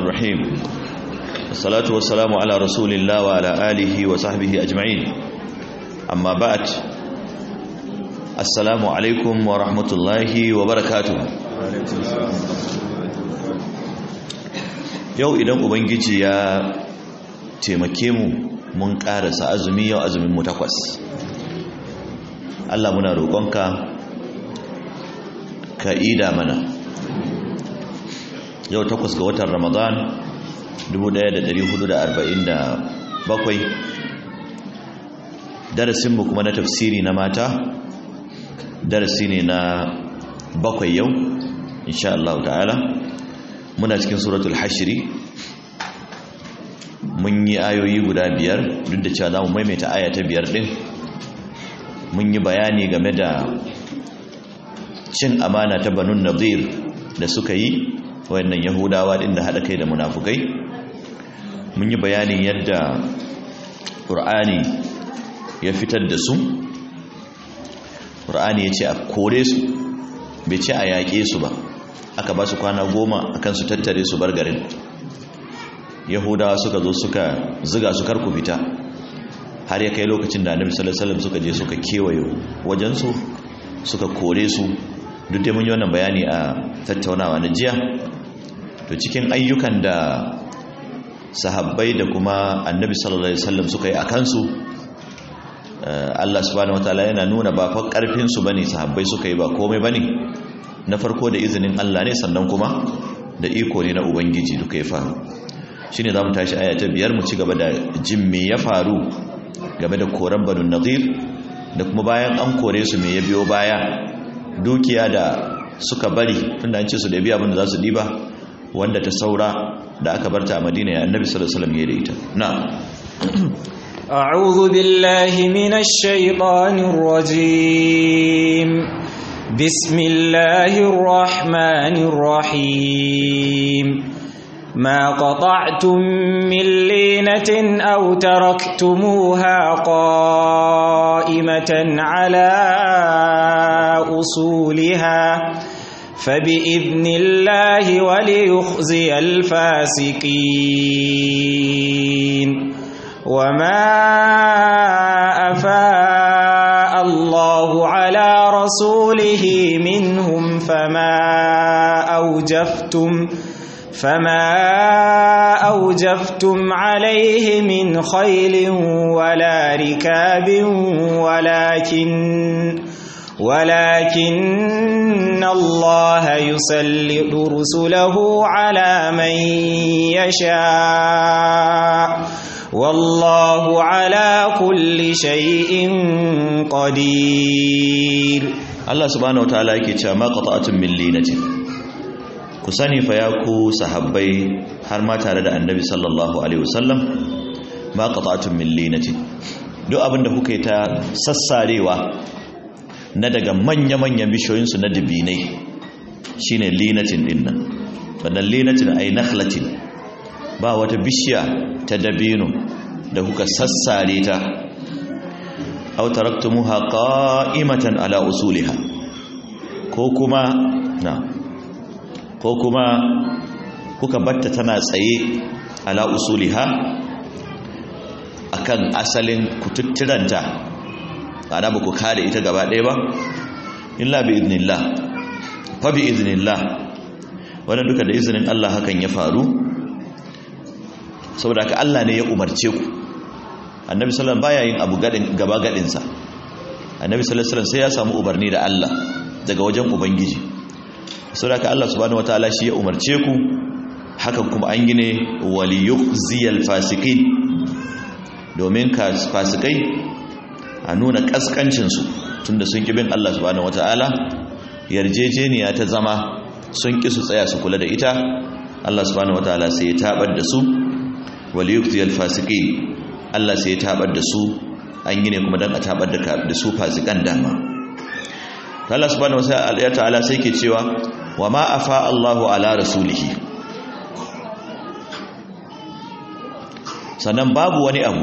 الرحيم الصلاة والسلام على رسول الله وعلى آله وصحبه أجمعين أما بعد السلام عليكم ورحمة الله وبركاته yau idan ubangiji ya taimake mu mun karasa azumi yau azumin mu takwas Allah muna roƙonka ka ida mana yau takwas ga watan ramadan 1447 darasinmu kuma na tafsiri na mata darasi ne na bakwai yau insha Allah ta'ala muna cikin suratul hashiri mun yi ayoyi guda biyar duk da cewa za mu maimaita aya ta biyar din mun yi bayani game da cin amana ta banun nadir da suka yi wayannan yahudawa din da haɗa kai da munafukai mun yi bayanin yadda ƙur'ani ya fitar da su ƙur'ani ya ce a kore su bai ce a yaƙe su ba aka ba su kwana goma akan su tattare su bar garin yahudawa suka zo suka ziga su karku fita har ya kai lokacin da annabi sallallahu alaihi wasallam suka je suka kewaye wajensu suka kore su duk da mun yi wannan bayani a tattaunawa na jiya to cikin ayyukan da sahabbai da kuma annabi sallallahu alaihi wasallam suka yi a kansu Allah subhanahu wataala yana nuna ba fa karfin su bane sahabbai suka yi ba komai bane na farko da izinin Allah ne sannan kuma da iko ne na ubangiji duka ya faru shine zamu tashi aya ta biyar mu ci gaba da jin me ya faru game da koran banu nadir da kuma bayan an kore su me ya biyo baya dukiya da suka bari tunda an ce su da biya abin da za su diba wanda ta saura da aka barta a madina ya annabi sallallahu alaihi wasallam ya da ita na'am أعوذ بالله من الشيطان الرجيم بسم الله الرحمن الرحيم ما قطعتم من لينة أو تركتموها قائمة على أصولها فبإذن الله وليخزي الفاسقين وما أفاء الله على رسوله منهم فما أوجفتم فما أوجفتم عليه من خيل ولا ركاب ولكن ولكن الله يسلط رسله على من يشاء والله على كل شيء قدير Allah subhanahu wataala yake cewa ma qata'atun min linatin ku sani fa ya ku sahabbai har ma tare da annabi sallallahu alaihi wasallam ma qata'atun min linatin duk abinda kuka yi ta sassarewa na daga manya-manyan bishoyinsu na dubinai shine linatin dinnan wannan linatin ay nakhlatin ba wata bishiya ta dabino da kuka sassare ta aw taraktumuha qa'imatan ala usuliha ko kuma na ko kuma kuka batta tana tsaye ala usuliha akan asalin kututturanta ana ba ku kare ita gaba ɗaya ba illa bi iznillah fa bi iznillah wannan duka da izinin Allah hakan ya faru saboda ka Allah ne ya umarce ku annabi sallallahu baya yin abu gadin gaba gadin sa annabi sallallahu alaihi sai ya samu umarni da Allah daga wajen ubangiji saboda ka Allah subhanahu wataala shi ya umarce ku hakan kuma an gine waliyukhziyal fasiqin domin ka fasikai a nuna kaskancinsu tunda sun ƙi bin Allah subhanahu wata'ala yarjejeniya ta zama sun ƙi su tsaya su kula da ita Allah subhanahu wata'ala sai ya tabar da su waliyuktiyal fasiqin Allah sai ya tabar da su an yi ne kuma dan a tabar da su fasikan dama Allah subhanahu wata'ala sai ke cewa wa ma afa Allahu ala rasulihi sannan babu wani abu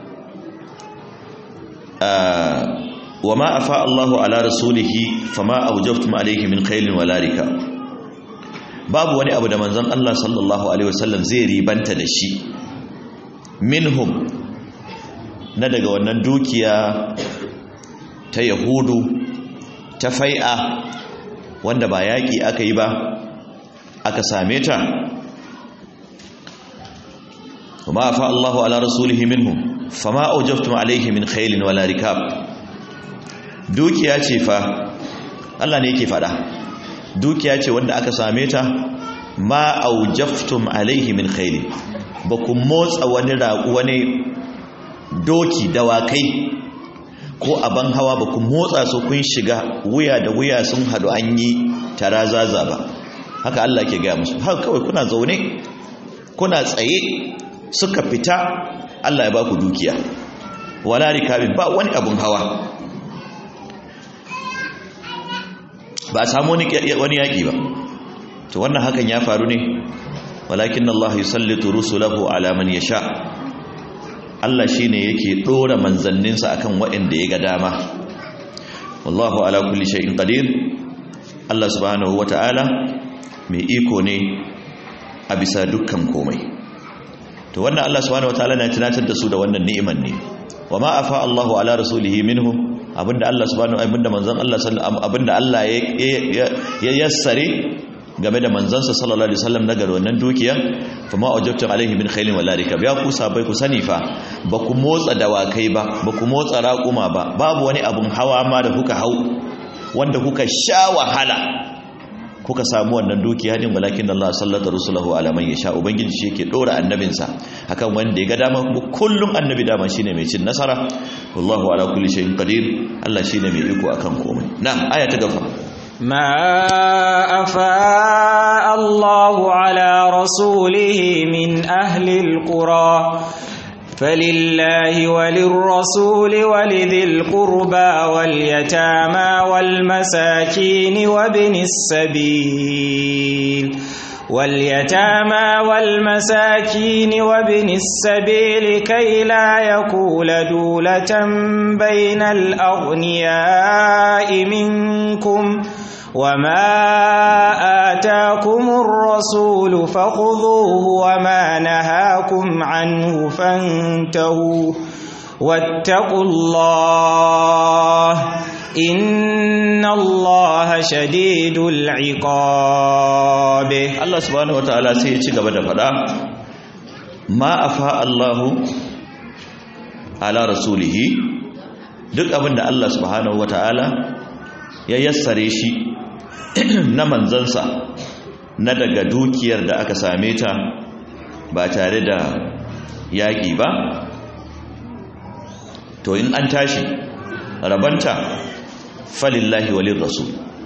wa ma afa Allahu ala rasulihi fama awjaftum alayhi min khailin wala rika babu wani abu da manzon Allah sallallahu alaihi wasallam zai ribanta da shi minhum na daga wannan dukiya ta yahudu ta fai'a wanda ba yaƙi aka yi ba aka same ta وما أفاء الله على رسوله منهم فما أوجفتم عليه من خيل ولا ركاب dukiya ce fa Allah ne yake fada dukiya ce wanda aka same ta ma aujaftum alaihi min khayl ba ku motsa wani raƙu wani doki dawakai ko aban hawa ba ku motsa su kun shiga wuya da wuya sun hadu an yi tarazaza ba haka Allah ke gaya musu haka kawai kuna zaune kuna tsaye suka fita Allah ya ba ku dukiya wala rikabin ba wani abun hawa ba a samu wani yaƙi ba to wannan hakan ya faru ne walakin Allah yusallitu rusulahu ala man yasha Allah shine yake dora manzanninsa akan waɗanda ya ga dama wallahu ala kulli shay'in qadir Allah subhanahu wata'ala mai iko ne a bisa dukkan komai to wannan Allah subhanahu wataala na tunatar da su da wannan ni'imar ne wa ma afa Allahu ala rasulihi minhum abinda Allah subhanahu abinda manzon Allah sallallahu abinda Allah ya yassare game da manzansa sallallahu alaihi wasallam daga wannan dukiya fa ma ajabtum alaihi min khailin wala rikab ya ku sabai ku sani fa ba ku motsa dawakai ba ba ku motsa raƙuma ba babu wani abun hawa ma da kuka hau wanda kuka sha wahala kuka samu wannan dukiya din walakin Allah sallata rusulahu ala man yasha ubangiji shi yake dora annabinsa akan wanda ya ga dama kuma kullum annabi dama shine mai cin nasara wallahu ala kulli shay'in qadir Allah shine mai iko akan komai na'am aya ta gaba ما أفاء الله على رسوله من أهل القرى فلله وللرسول ولذي القربى واليتامى والمساكين وابن السبيل واليتامى والمساكين وابن السبيل كي لا يكول دولة بين الأغنياء منكم وما آتاكم الرسول فخذوه وما نهاكم عنه فانتهوا واتقوا الله إن الله شديد العقاب Allah subhanahu wataala sai ya ci gaba da fada ma afa Allahu ala rasulihi duk abin da Allah subhanahu wataala ya yassare shi na manzansa na daga dukiyar da aka same ta ba tare da yaƙi ba to in an tashi rabanta falillahi walin rasul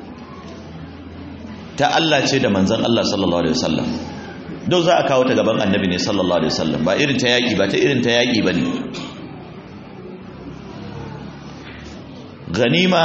ta Allah ce da manzan Allah sallallahu alaihi wasallam don za a kawo ta gaban annabi ne sallallahu alaihi wasallam ba irin ta yaƙi ba ta irin ta yaƙi ba ne ganima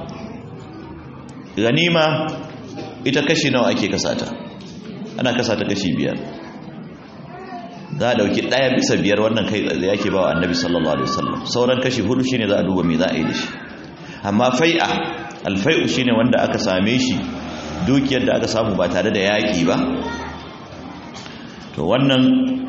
ganima ita kashi nawa ake kasata ana kasata kashi biyar za a dauki daya bisa biyar wannan kai da yake ba wa annabi sallallahu alaihi wasallam sauran kashi hudu shine za a duba me za a yi da shi amma fai'a alfai'u shine wanda aka same shi dukiyar da aka samu ba tare da yaki ba to wannan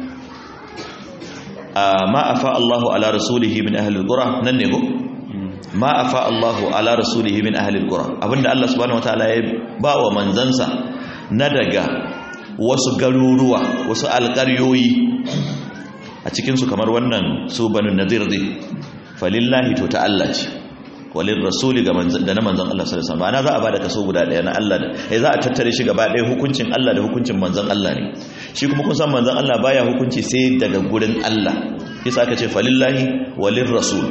ma afa Allahu ala rasulihi min ahli alqura nan ne ko ma afa Allahu ala rasulihi min ahli alqura abinda Allah subhanahu wataala ya ba wa manzansa na daga wasu garuruwa wasu alƙaryoyi a cikin su kamar wannan su banu nadir din falillahi to ta Allah ce walil rasuli ga manzan da na manzan Allah sallallahu alaihi wasallam ana za a bada kaso guda daya na Allah da eh za a tattare shi gaba daya hukuncin Allah da hukuncin manzan Allah ne shi kuma kun san manzan Allah baya hukunci sai daga gurin Allah yasa aka ce falillahi walil rasul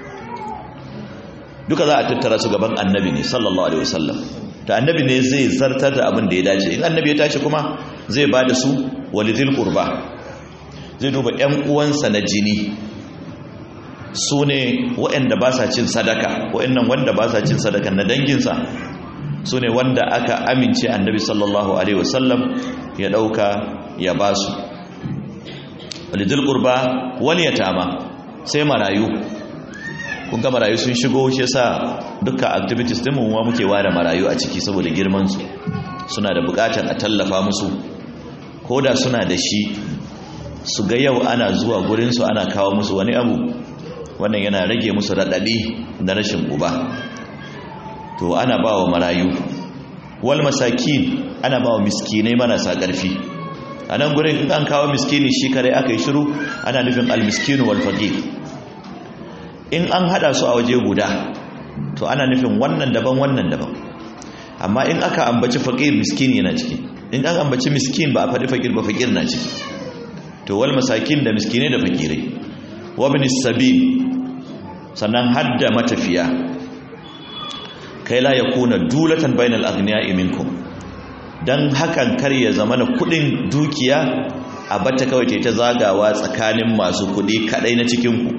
duka za a tattara su gaban annabi ne sallallahu alaihi wasallam ta annabi ne zai zartar da abin da ya dace in annabi ya tashi kuma zai ba da su walidil qurba zai duba ƴan uwansa na jini su ne waɗanda ba sa cin sadaka waɗannan wanda ba sa cin sadaka na danginsa su ne wanda aka amince annabi sallallahu alaihi wasallam ya ɗauka ya ba su walidil qurba wal yatama sai marayu kun ga marayu sun shigo shi yasa dukkan activities din mu muke ware marayu a ciki saboda girman su suna da bukatan a tallafa musu ko da suna da shi su ga yau ana zuwa gurinsu ana kawo musu wani abu wannan yana rage musu raɗaɗi na rashin uba to ana ba wa marayu wal masakin ana ba wa miskinai marasa ƙarfi a nan gurin in an kawo miskini shi kare aka yi shiru ana nufin almiskinu wal faqir in an hada su a waje guda to ana nufin wannan daban wannan daban amma in aka ambaci faqir miskini yana ciki in an ambaci miskin ba a faɗi faqir ba faqir na ciki to wal masakin da miskinai da fakirai wa ibn sabil sannan hadda matafiya kai la yakuna dulatan bainal aghniya'i minkum dan hakan kar ya zama na kudin dukiya a bata kawai ta zagawa tsakanin masu kudi kadai na cikin ku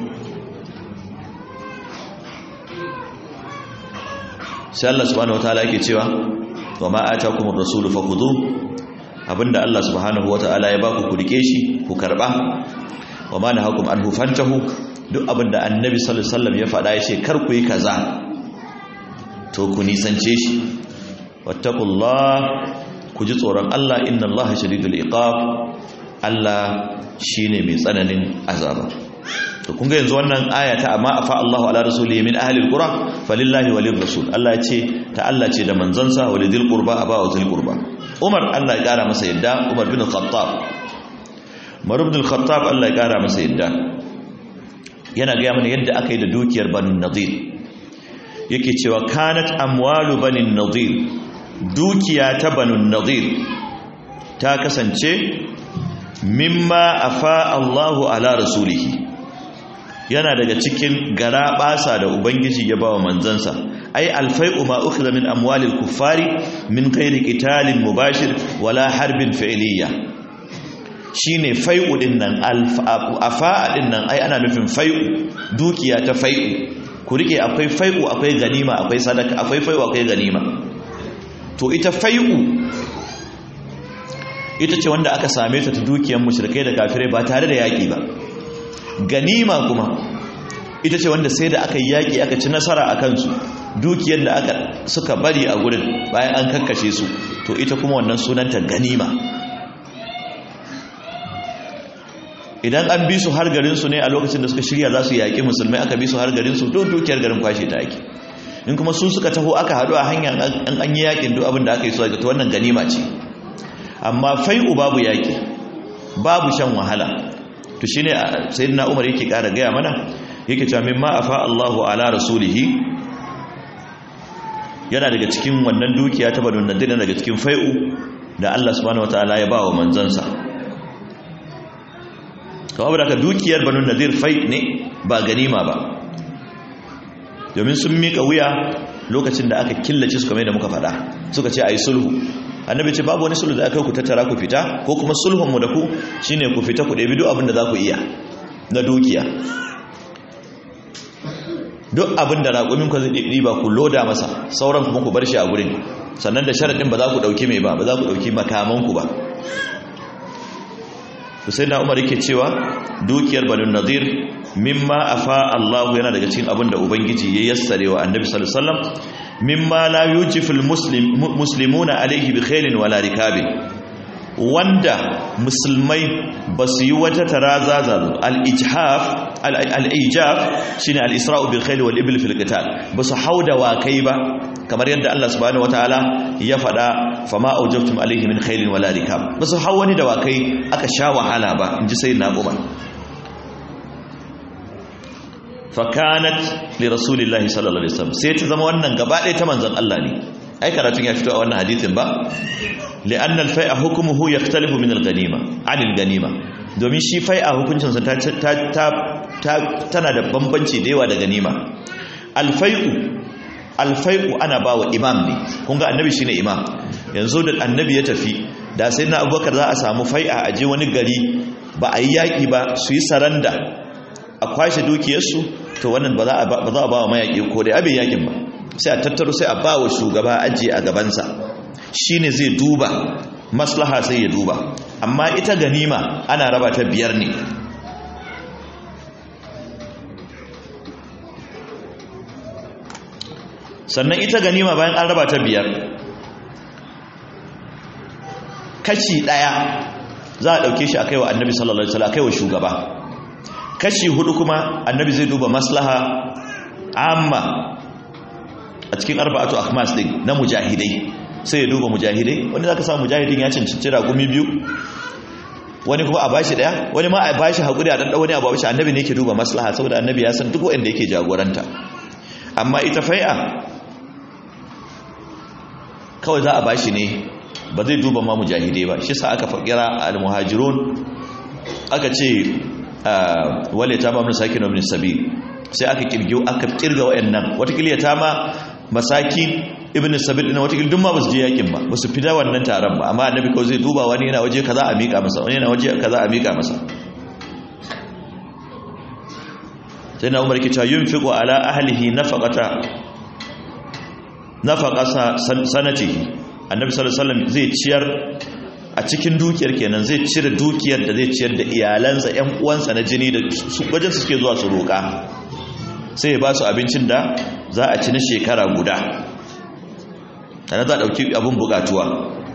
sai Allah subhanahu wataala yake cewa wa ma atakumur rasulu fakhudhu abinda Allah subhanahu wataala ya baku ku rike shi ku karba wa ma nahakum anhu fantahu duk abinda annabi sallallahu alaihi wasallam ya faɗa ya ce kar ku yi kaza to ku nisance shi wattaqullah ku ji tsoron Allah inna Allah shadidul iqab Allah shine mai tsananin azaba to kun ga yanzu wannan aya ta amma afa Allahu ala rasulihi min ahli alqura falillahi walir rasul Allah ya ce ta Allah ce da manzansa walidil qurba aba wa zil qurba Umar Allah ya kara masa yadda Umar bin Khattab Umar bin Khattab Allah ya kara masa yadda yana ga mana yadda aka yi da dukiyar Banu Nadir yake cewa kanat amwalu Banu Nadir dukiya ta Banu Nadir ta kasance mimma afa Allahu ala rasulihi yana daga cikin gara basa da ubangiji ya bawa manzansa ai alfai'u ma ukhidha min amwalil kuffari min ghairi qitalin mubashir wala harbin fi'liyya shine fai'u din nan afa'a din nan ai ana nufin fai'u dukiya ta fai'u ku rike akwai fai'u akwai ganima akwai sadaka akwai fai'u akwai ganima to ita fai'u ita ce wanda aka same ta ta dukiyar mushrikai da kafirai ba tare da yaki ba ganima kuma ita ce wanda sai da aka yi yaƙi aka ci nasara a kansu dukiyar da aka suka bari a gurin bayan an kakkashe su to ita kuma wannan sunanta ganima idan an bi su har garinsu ne a lokacin da suka shirya za su yaƙi musulmai aka bi su har garinsu don dukiyar garin kwashe ta ake in kuma su suka taho aka haɗu a hanyar an yi yaƙin duk abin da aka yi su aka ta wannan ganima ce amma fai'u babu yaƙi babu shan wahala to shine sayyidina Umar yake kara gaya mana yake cewa mimma afa Allahu ala rasulihi yana daga cikin wannan dukiya ta banu nadir daga cikin fai'u da Allah subhanahu wataala ya bawa manzansa kawai da ka dukiyar banu nadir fai ne ba ganima ba domin sun mika wuya lokacin da aka killace su kamar da muka faɗa suka ce ayi sulhu annabi ce babu wani sulhu da aka ku tattara ku fita ko kuma sulhun mu da ku shine ku fita ku ɗebi duk abin da za ku iya na dukiya duk abin da raƙumin ku zai ɗiba ku loda masa sauran kuma ku bar shi a gurin sannan da sharaɗin ba za ku ɗauki mai ba ba za ku ɗauki makamanku ba Hussein na Umar yake cewa dukiyar Banu Nadir mimma afa Allah yana daga cikin abin da Ubangiji ya yassare wa Annabi sallallahu alaihi wasallam mimma la yujiful muslim muslimuna alaihi bi khairin wala rikabin wanda musulmai ba su yi wata tarazaza al-ijhaf al-ijaf shine al-isra'u bil khayl wal ibl fil qital ba su hauda wakai ba kamar yadda Allah subhanahu wataala ya faɗa fama aujabtum alaihi min khairin wala rikab ba su hau wani da wakai aka sha wahala ba inji sayyidina Umar fakanat li rasulillahi sallallahu alaihi wasallam sai ta zama wannan gaba ɗaya ta manzon Allah ne ai karatun ya fito a wannan hadisin ba li'anna al-fai'a hukmuhu yakhtalifu min al-ghanima 'anil ganima domin shi fai'a hukuncin sa ta tana da bambanci da yawa da ganima al-fai'u al-fai'u ana bawa imam ne kun ga annabi shine imam yanzu da annabi ya tafi da sai na abubakar za a samu fai'a a je wani gari ba a yi yaƙi ba su yi saranda a kwashe dukiyarsu to wannan ba za a ba wa mayaƙi ko da abin yaƙin ba sai a tattaro sai a ba wa shugaba ajiye a gabansa shi ne zai duba maslaha sai ya duba amma ita ganima ana raba ta biyar ne sannan ita ganima bayan an raba ta biyar kashi ɗaya za a ɗauke shi a kai wa annabi sallallahu alaihi wasallam a kai wa shugaba kashi hudu kuma annabi zai duba maslaha amma a cikin arba'atu akhmas din na mujahidai sai ya duba mujahidai wani zaka samu mujahidin ya cancanci ragumi biyu wani kuma a bashi daya wani ma a bashi hakuri a dan wani a bashi annabi ne yake duba maslaha saboda annabi ya san duk wanda yake jagoranta amma ita fai'a kawai za a bashi ne ba zai duba ma mujahidai ba shi sa aka fakira al-muhajirun aka ce wale ta mamun saki na sabil sai aka kirgiyo aka kirga wayannan watakila ya tama masaki ibn sabil ina watakila duk ma ba su je yakin ba ba su fida wannan taron ba amma annabi kawai zai duba wani yana waje kaza a miƙa masa wani yana waje kaza a miƙa masa sai na umar kita yunfiqu ala ahlihi nafaqata nafaqasa sanatihi annabi sallallahu alaihi wasallam zai ciyar a cikin dukiyar kenan zai cire dukiyar da zai ciyar da iyalansa ƴan uwansa na jini da su wajen su suke zuwa su roƙa sai ya ba su abincin da za a ci na shekara guda ana za a ɗauki abin buƙatuwa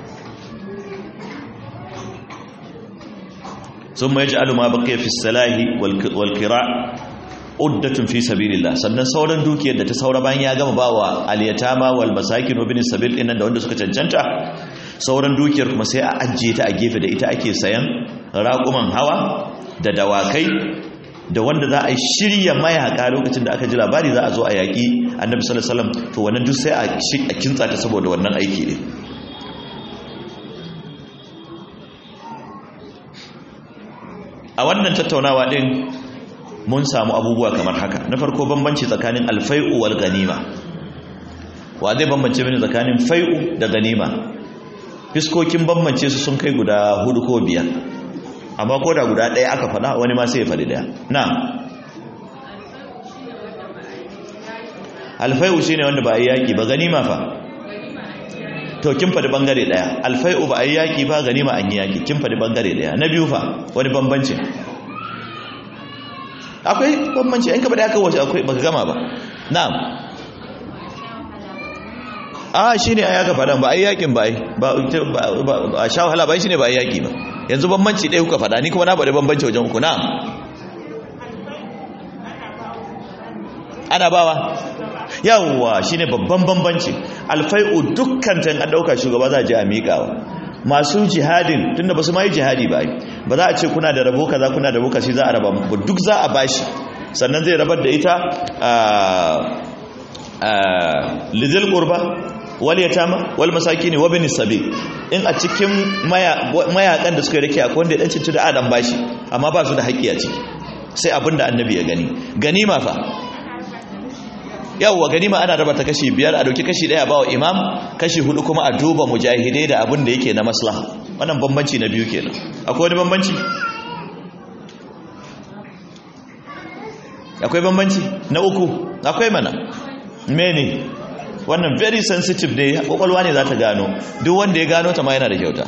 sun mai ji aluma baƙi fi salahi walƙira uddatun fi sabilillah sannan sauran dukiyar da ta saura bayan ya gama bawa aliyatama wal masakin wa bin sabil ɗin da wanda suka cancanta sauran dukiyar kuma sai a ajiye ta a gefe da ita ake sayan raƙuman hawa da dawakai da wanda za a shirya mayaka lokacin da aka ji labari za a zo a yaƙi annabi sallallahu alaihi wasallam to wannan duk sai a kintsa ta saboda wannan aiki ne a wannan tattaunawa din mun samu abubuwa kamar haka na farko bambanci tsakanin alfai'u wal ganima wa zai bambance mini tsakanin fai'u da ganima fiskokin bambance su sun kai guda hudu ko biyar amma ko da guda ɗaya aka faɗa wani ma sai ya faɗi ɗaya na alfai'u shi ne wanda ba a yi yaƙi ba ganima fa to kin faɗi ɓangare ɗaya alfai'u ba a yi yaƙi ba ganima an yi yaƙi kin faɗi ɓangare ɗaya na biyu fa wani bambanci akwai bambanci in ka faɗi aka wace akwai baka gama ba na'am a shi ne a yaka faɗan ba a yi yaƙin ba a sha wahala ba shi ne ba a yi yaƙi ba yanzu bambanci ɗaya kuka faɗa ni kuma na faɗi bambanci wajen uku na ana bawa yawwa shi ne babban bambanci alfai'u dukkan tan an ɗauka shugaba za a je a miƙawa masu jihadin tunda ba su ma yi jihadi ba ba za a ce kuna da rabo kaza kuna da rabo kaza za a raba muku duk za a bashi sannan zai rabar da ita lidil qurba wal yatama wal masakin wa bin sabil in a cikin mayakan da suka rike akwai wanda ya dan cinci da adam bashi amma ba su da haƙƙi a ciki sai abinda annabi ya gani ganima fa yawwa ganima ana raba ta kashi biyar a dauki kashi daya bawa imam kashi hudu kuma a duba mujahidai da abin da yake na maslaha wannan bambanci na biyu kenan akwai wani bambanci akwai bambanci na uku akwai mana mene wannan very sensitive ne kwakwalwa ne za ta gano duk wanda ya gano ta ma yana da kyauta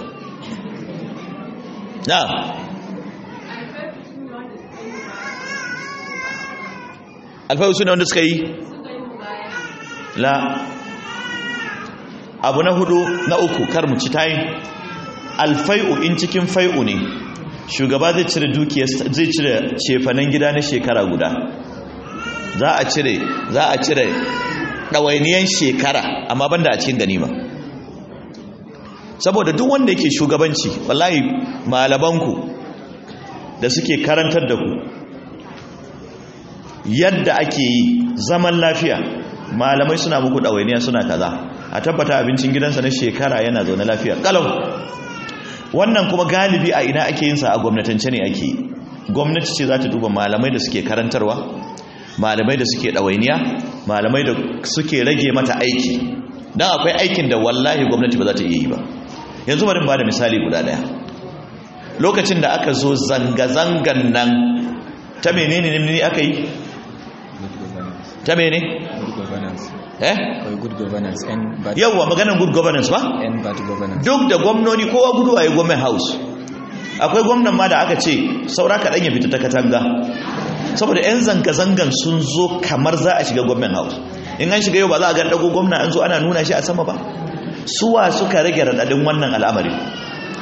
na alfahu suna wanda suka yi la abu na hudu na uku kar mu ci tayin alfai'u in cikin fai'u ne shugaba zai cire dukiyar zai cire cefanen gida na shekara guda za a cire za a cire ɗawainiyan shekara amma banda a cikin ganima saboda duk wanda yake shugabanci wallahi malabanku da suke karantar da ku yadda ake yi zaman lafiya malamai suna muku ɗawainiya suna kaza a tabbata abincin gidansa na shekara yana zaune lafiya kalau wannan kuma galibi a ina ake yinsa a gwamnatance ne ake yi gwamnati ce za ta duba malamai da suke karantarwa malamai da suke ɗawainiya malamai da suke rage mata aiki don akwai aikin da wallahi gwamnati ba za ta iya yi ba yanzu bari ba da misali guda ɗaya lokacin da aka zo zanga-zangan nan ta menene ne aka yi ta mene? eh? good governance and bad yawwa maganan good governance ba? and bad governance duk da gwamnoni kowa gudu a yi gwamnan house akwai gwamnan ma da aka ce saura kaɗan ya fita ta katanga saboda 'yan zanga-zangan sun zo kamar za a shiga gwamnan house in an shiga yau ba za a ga ɗago gwamna an zo ana nuna shi a sama ba suwa suka rage raɗaɗin wannan al'amari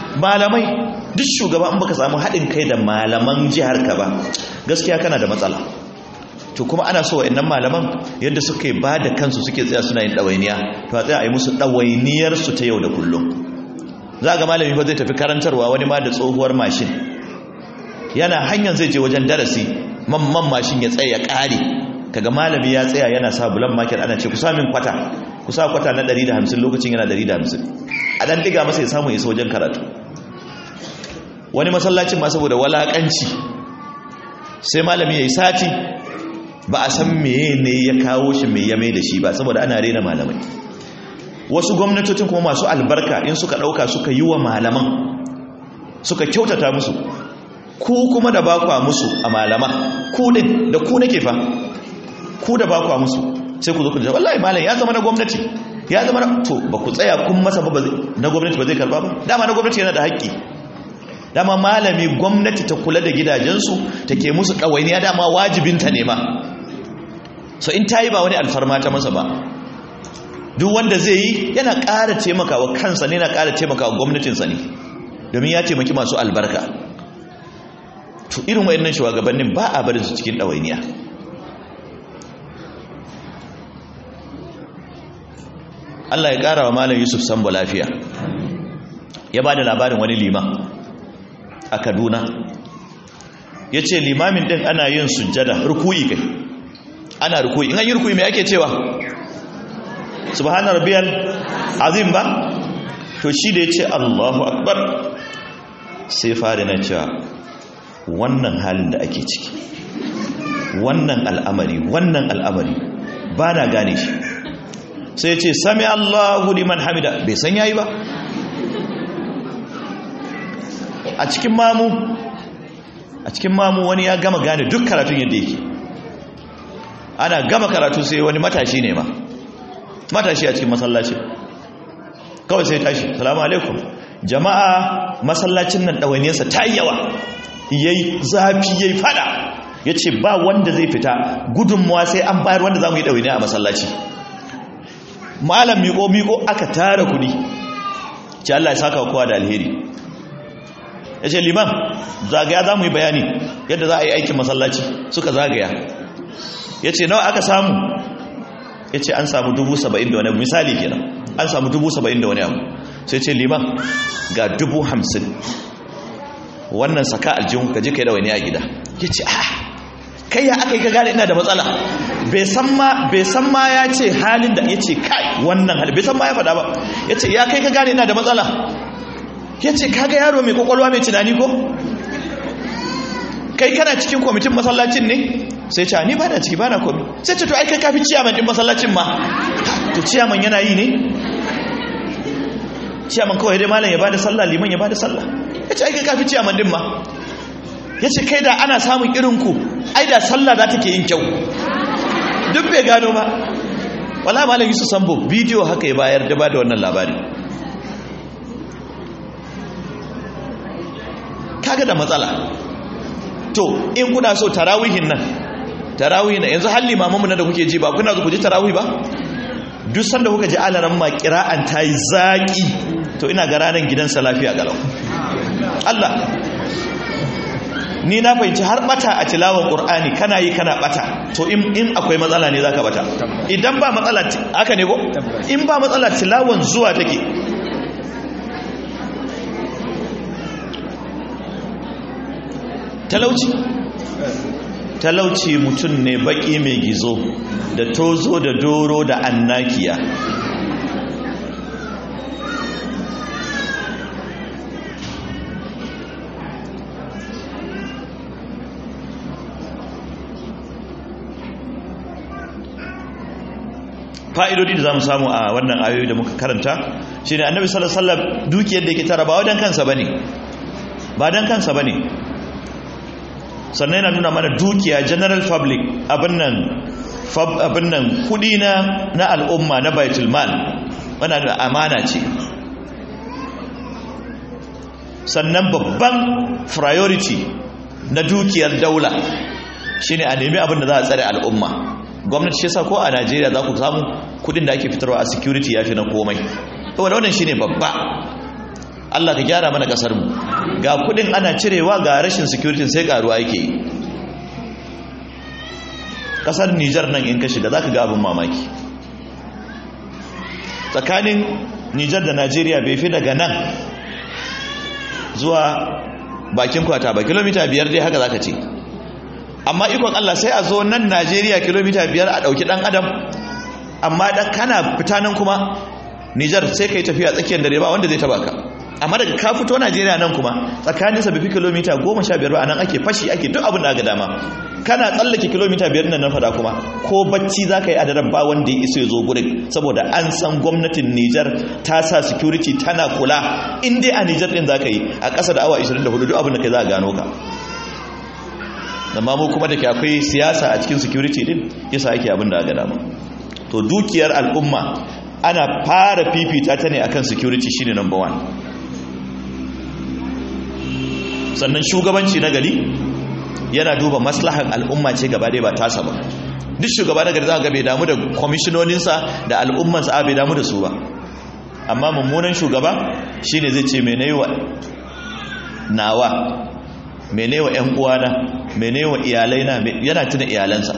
malamai duk shugaba in baka samu haɗin kai da malaman jihar ka ba gaskiya kana da matsala to kuma ana so wa'annan malaman yadda suke ba da kansu suke tsaya suna yin ɗawainiya to a tsaya a yi musu ɗawainiyar su ta yau da kullum za ga malami fa zai tafi karantarwa wani ma da tsohuwar mashin yana hanyar zai je wajen darasi mamman mashin ya tsaya ya ƙare kaga malami ya tsaya yana sa bulan market ana ce ku sa min kwata ku sa kwata na 150 lokacin yana 150 a dan diga masa ya samu isa wajen karatu wani masallacin ma saboda walakanci sai malami yayi sati ba a san meye ne ya kawo shi me ya mai da shi ba saboda ana rena malamai wasu gwamnatocin kuma masu albarka in suka dauka suka yi wa malaman suka kyautata musu ku kuma da bakwa musu a malama ku din da ku nake fa ku da bakwa musu sai ku zo ku ce wallahi malam ya zama na gwamnati ya zama na to ba ku tsaya kun masa ba na gwamnati ba zai karba ba dama na gwamnati yana da haƙƙi dama malami gwamnati ta kula da gidajensu ta ke musu ɗawainiya dama wajibinta ne ma so in ta yi ba wani alfarma ta masa ba duk wanda zai yi yana ƙara taimakawa kansa ne yana ƙara taimakawa gwamnatinsa ne domin ya taimaki masu albarka to irin wayannan shugabannin ba a barin su cikin ɗawainiya Allah ya ƙara wa Malam Yusuf Sambo lafiya ya ba da labarin wani liman a Kaduna ya ce limamin ɗin ana yin sujjada rukuyi kai ana rukuyi in an yi rukuyi mai ake cewa subhanar biyar azim ba to shi da ya ce Allahu akbar sai fari na cewa wannan halin da ake ciki wannan al'amari wannan al'amari ba na gane shi sai ce sami Allahu liman hamida bai san yayi ba a cikin mamu a cikin mamu wani ya gama gane duk karatun yadda yake ana gama karatu sai wani matashi ne ma matashi a cikin masallaci kawai sai tashi salamu alaikum jama'a masallacin nan ɗawainiyarsa ta yi yawa yayi zafi yayi fada ya ce ba wanda zai fita gudunmuwa sai an bayar wanda za mu yi ɗawainiya a masallaci malam miko-miko aka tara kudi ce Allah ya saka kowa da alheri ya ce liman zagaya za mu yi bayani yadda za a yi aikin masallaci suka zagaya ya ce nawa aka samu ya ce an samu dubu saba'in da wani abu misali kenan an samu dubu saba'in da wani abu sai ce liman ga dubu hamsin wannan saka aljihun ka ji kai da wani a gida ya ce ah kai ya aka yi ka gane ina da matsala bai san ma ya ce halin da ya ce kai wannan hali bai san ma ya faɗa ba ya ce ya kai ka gane ina da matsala ya ce kaga yaro mai kwakwalwa mai tunani ko kai kana cikin kwamitin masallacin ne sai ce ni ba na ciki ba na komi sai ce to ai kai kafi ciyaman din masallacin ma to ciyaman yana yi ne ciyaman kawai dai malam ya bada sallah liman ya bada sallah ya ce ai kai kafi ciyaman din ma ya ce kai da ana samun irinku ai da sallah za ta ke yin kyau duk bai gano ba wala malam yusuf sambo bidiyo haka ya bayar da ba da wannan labari kaga da matsala to in kuna so tarawihin nan tarawihin nan yanzu halli mamamu na da kuke ji ba kuna zo ku ji tarawih ba duk sanda kuka ji alaran ma kira'an ta yi zaƙi to ina ga ranar gidansa lafiya galau Allah ni na fahimci har bata a tilawar qur'ani kana yi kana bata to in in akwai matsala ne zaka bata idan ba matsala haka ne ko in ba matsala tilawan zuwa take talauci talauci mutum ne baki mai gizo da tozo da doro da annakiya fa'idodi da za mu samu a wannan ayoyi da muka karanta shi ne annabi salasallam dukiyar da ke tara ba wadan kansa ba ne ba don kansa ba ne sannan yana nuna mana dukiya general public abin nan kudi na al'umma na baitulmal wana da amana ce sannan babban priority na dukiyar daula shine a nemi abin da za a tsare al'umma gwamnati shi yasa ko a Najeriya za ku samu kudin da ake fitarwa a security yafi na komai saboda wannan shine babba Allah ka gyara mana kasar mu ga kudin ana cirewa ga rashin security sai karuwa yake yi kasar Niger nan in ka shiga zaka ga abin mamaki tsakanin Niger da Najeriya bai fi daga nan zuwa bakin kwata ba kilomita biyar dai haka zaka ce amma ikon Allah sai a zo nan Najeriya kilomita biyar a ɗauki ɗan adam amma da kana fita nan kuma Nijar sai ka yi tafiya tsakiyar dare ba wanda zai taba ka amma daga ka fito Najeriya nan kuma tsakanin sa bifi kilomita goma sha biyar ba a nan ake fashi ake duk abin da aka dama kana tsallake kilomita biyar nan na fada kuma ko bacci za ka yi a daren ba wanda ya iso ya zo gurin saboda an san gwamnatin Nijar ta sa security tana kula in dai a Nijar din za ka yi a ƙasa da awa 24 duk abin da kai za a gano ka amma mu kuma da ke akwai siyasa a cikin security din yasa ake abin da aka dama to dukiyar al'umma ana fara fifita ta ne akan security shine number one sannan shugabanci na gari yana duba maslahan al'umma ce gaba ɗaya ba tasa ba duk shugaba na gari za ga bai damu da kwamishinoninsa da al'ummansa a bai damu da su ba amma mummunan shugaba shine zai ce mene wa nawa mene wa 'yan uwana mene wa iyalaina yana tuna iyalansa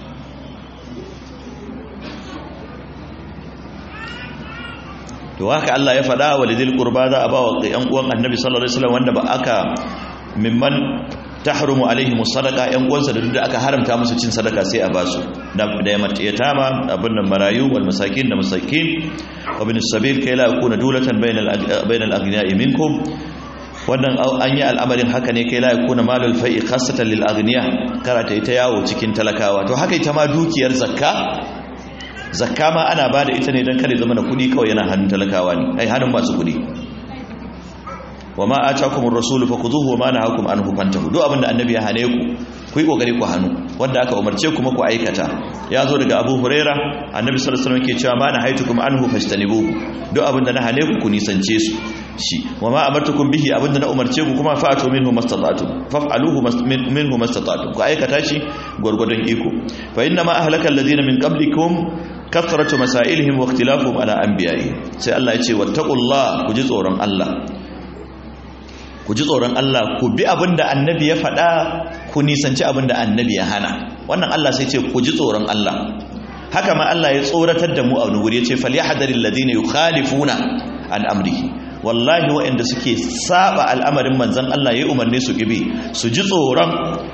to haka Allah ya faɗa wa lidil qurba za a ba wa ƴan uwan annabi sallallahu alaihi wasallam wanda ba aka mimman tahrumu alaihim sadaqa ƴan uwansa da duk da aka haramta musu cin sadaka sai a ba su da yatama abin nan marayu wal masakin da masakin wa bin sabil kai la yakuna dulatan bainal bainal aghniya'i minkum wannan an yi al'amarin haka ne kai la yakuna malul fai'i khassatan lil aghniya karata ita yawo cikin talakawa to haka ita ma dukiyar zakka zakka ma ana ba da ita ne don kada zama da kudi kawai yana hannun talakawa ne ai hannun masu kudi wa ma atakumur rasulu fakhuduhu wa ma nahakum anhu fantahu duk abinda annabi ya hane ku ku yi kokari ku hannu wanda aka umarce kuma ku aikata ya zo daga Abu Huraira annabi sallallahu alaihi wasallam ke cewa ma nahaitukum anhu fastanibuhu duk abinda na hane ku ku nisance su shi wa ma amartukum bihi abinda na umarce ku kuma fa'atu minhu mastata'tum faf'aluhu minhu mastata'tum ku aikata shi gurgudun iko fa inna ma ahlaka alladhina min qablikum kathratu masailihim wa ikhtilafuhum ala anbiya'i sai Allah ya ce wattaqullah ku ji tsoron Allah ku ji tsoron Allah ku bi abinda annabi ya faɗa ku nisanci abinda annabi ya hana wannan Allah sai ce ku ji tsoron Allah haka ma Allah ya tsoratar da mu a wani wuri ya ce falyahdharil ladina yukhalifuna an amrihi wallahi waɗanda suke saba al'amarin manzan Allah ya umarni su gibi su ji tsoron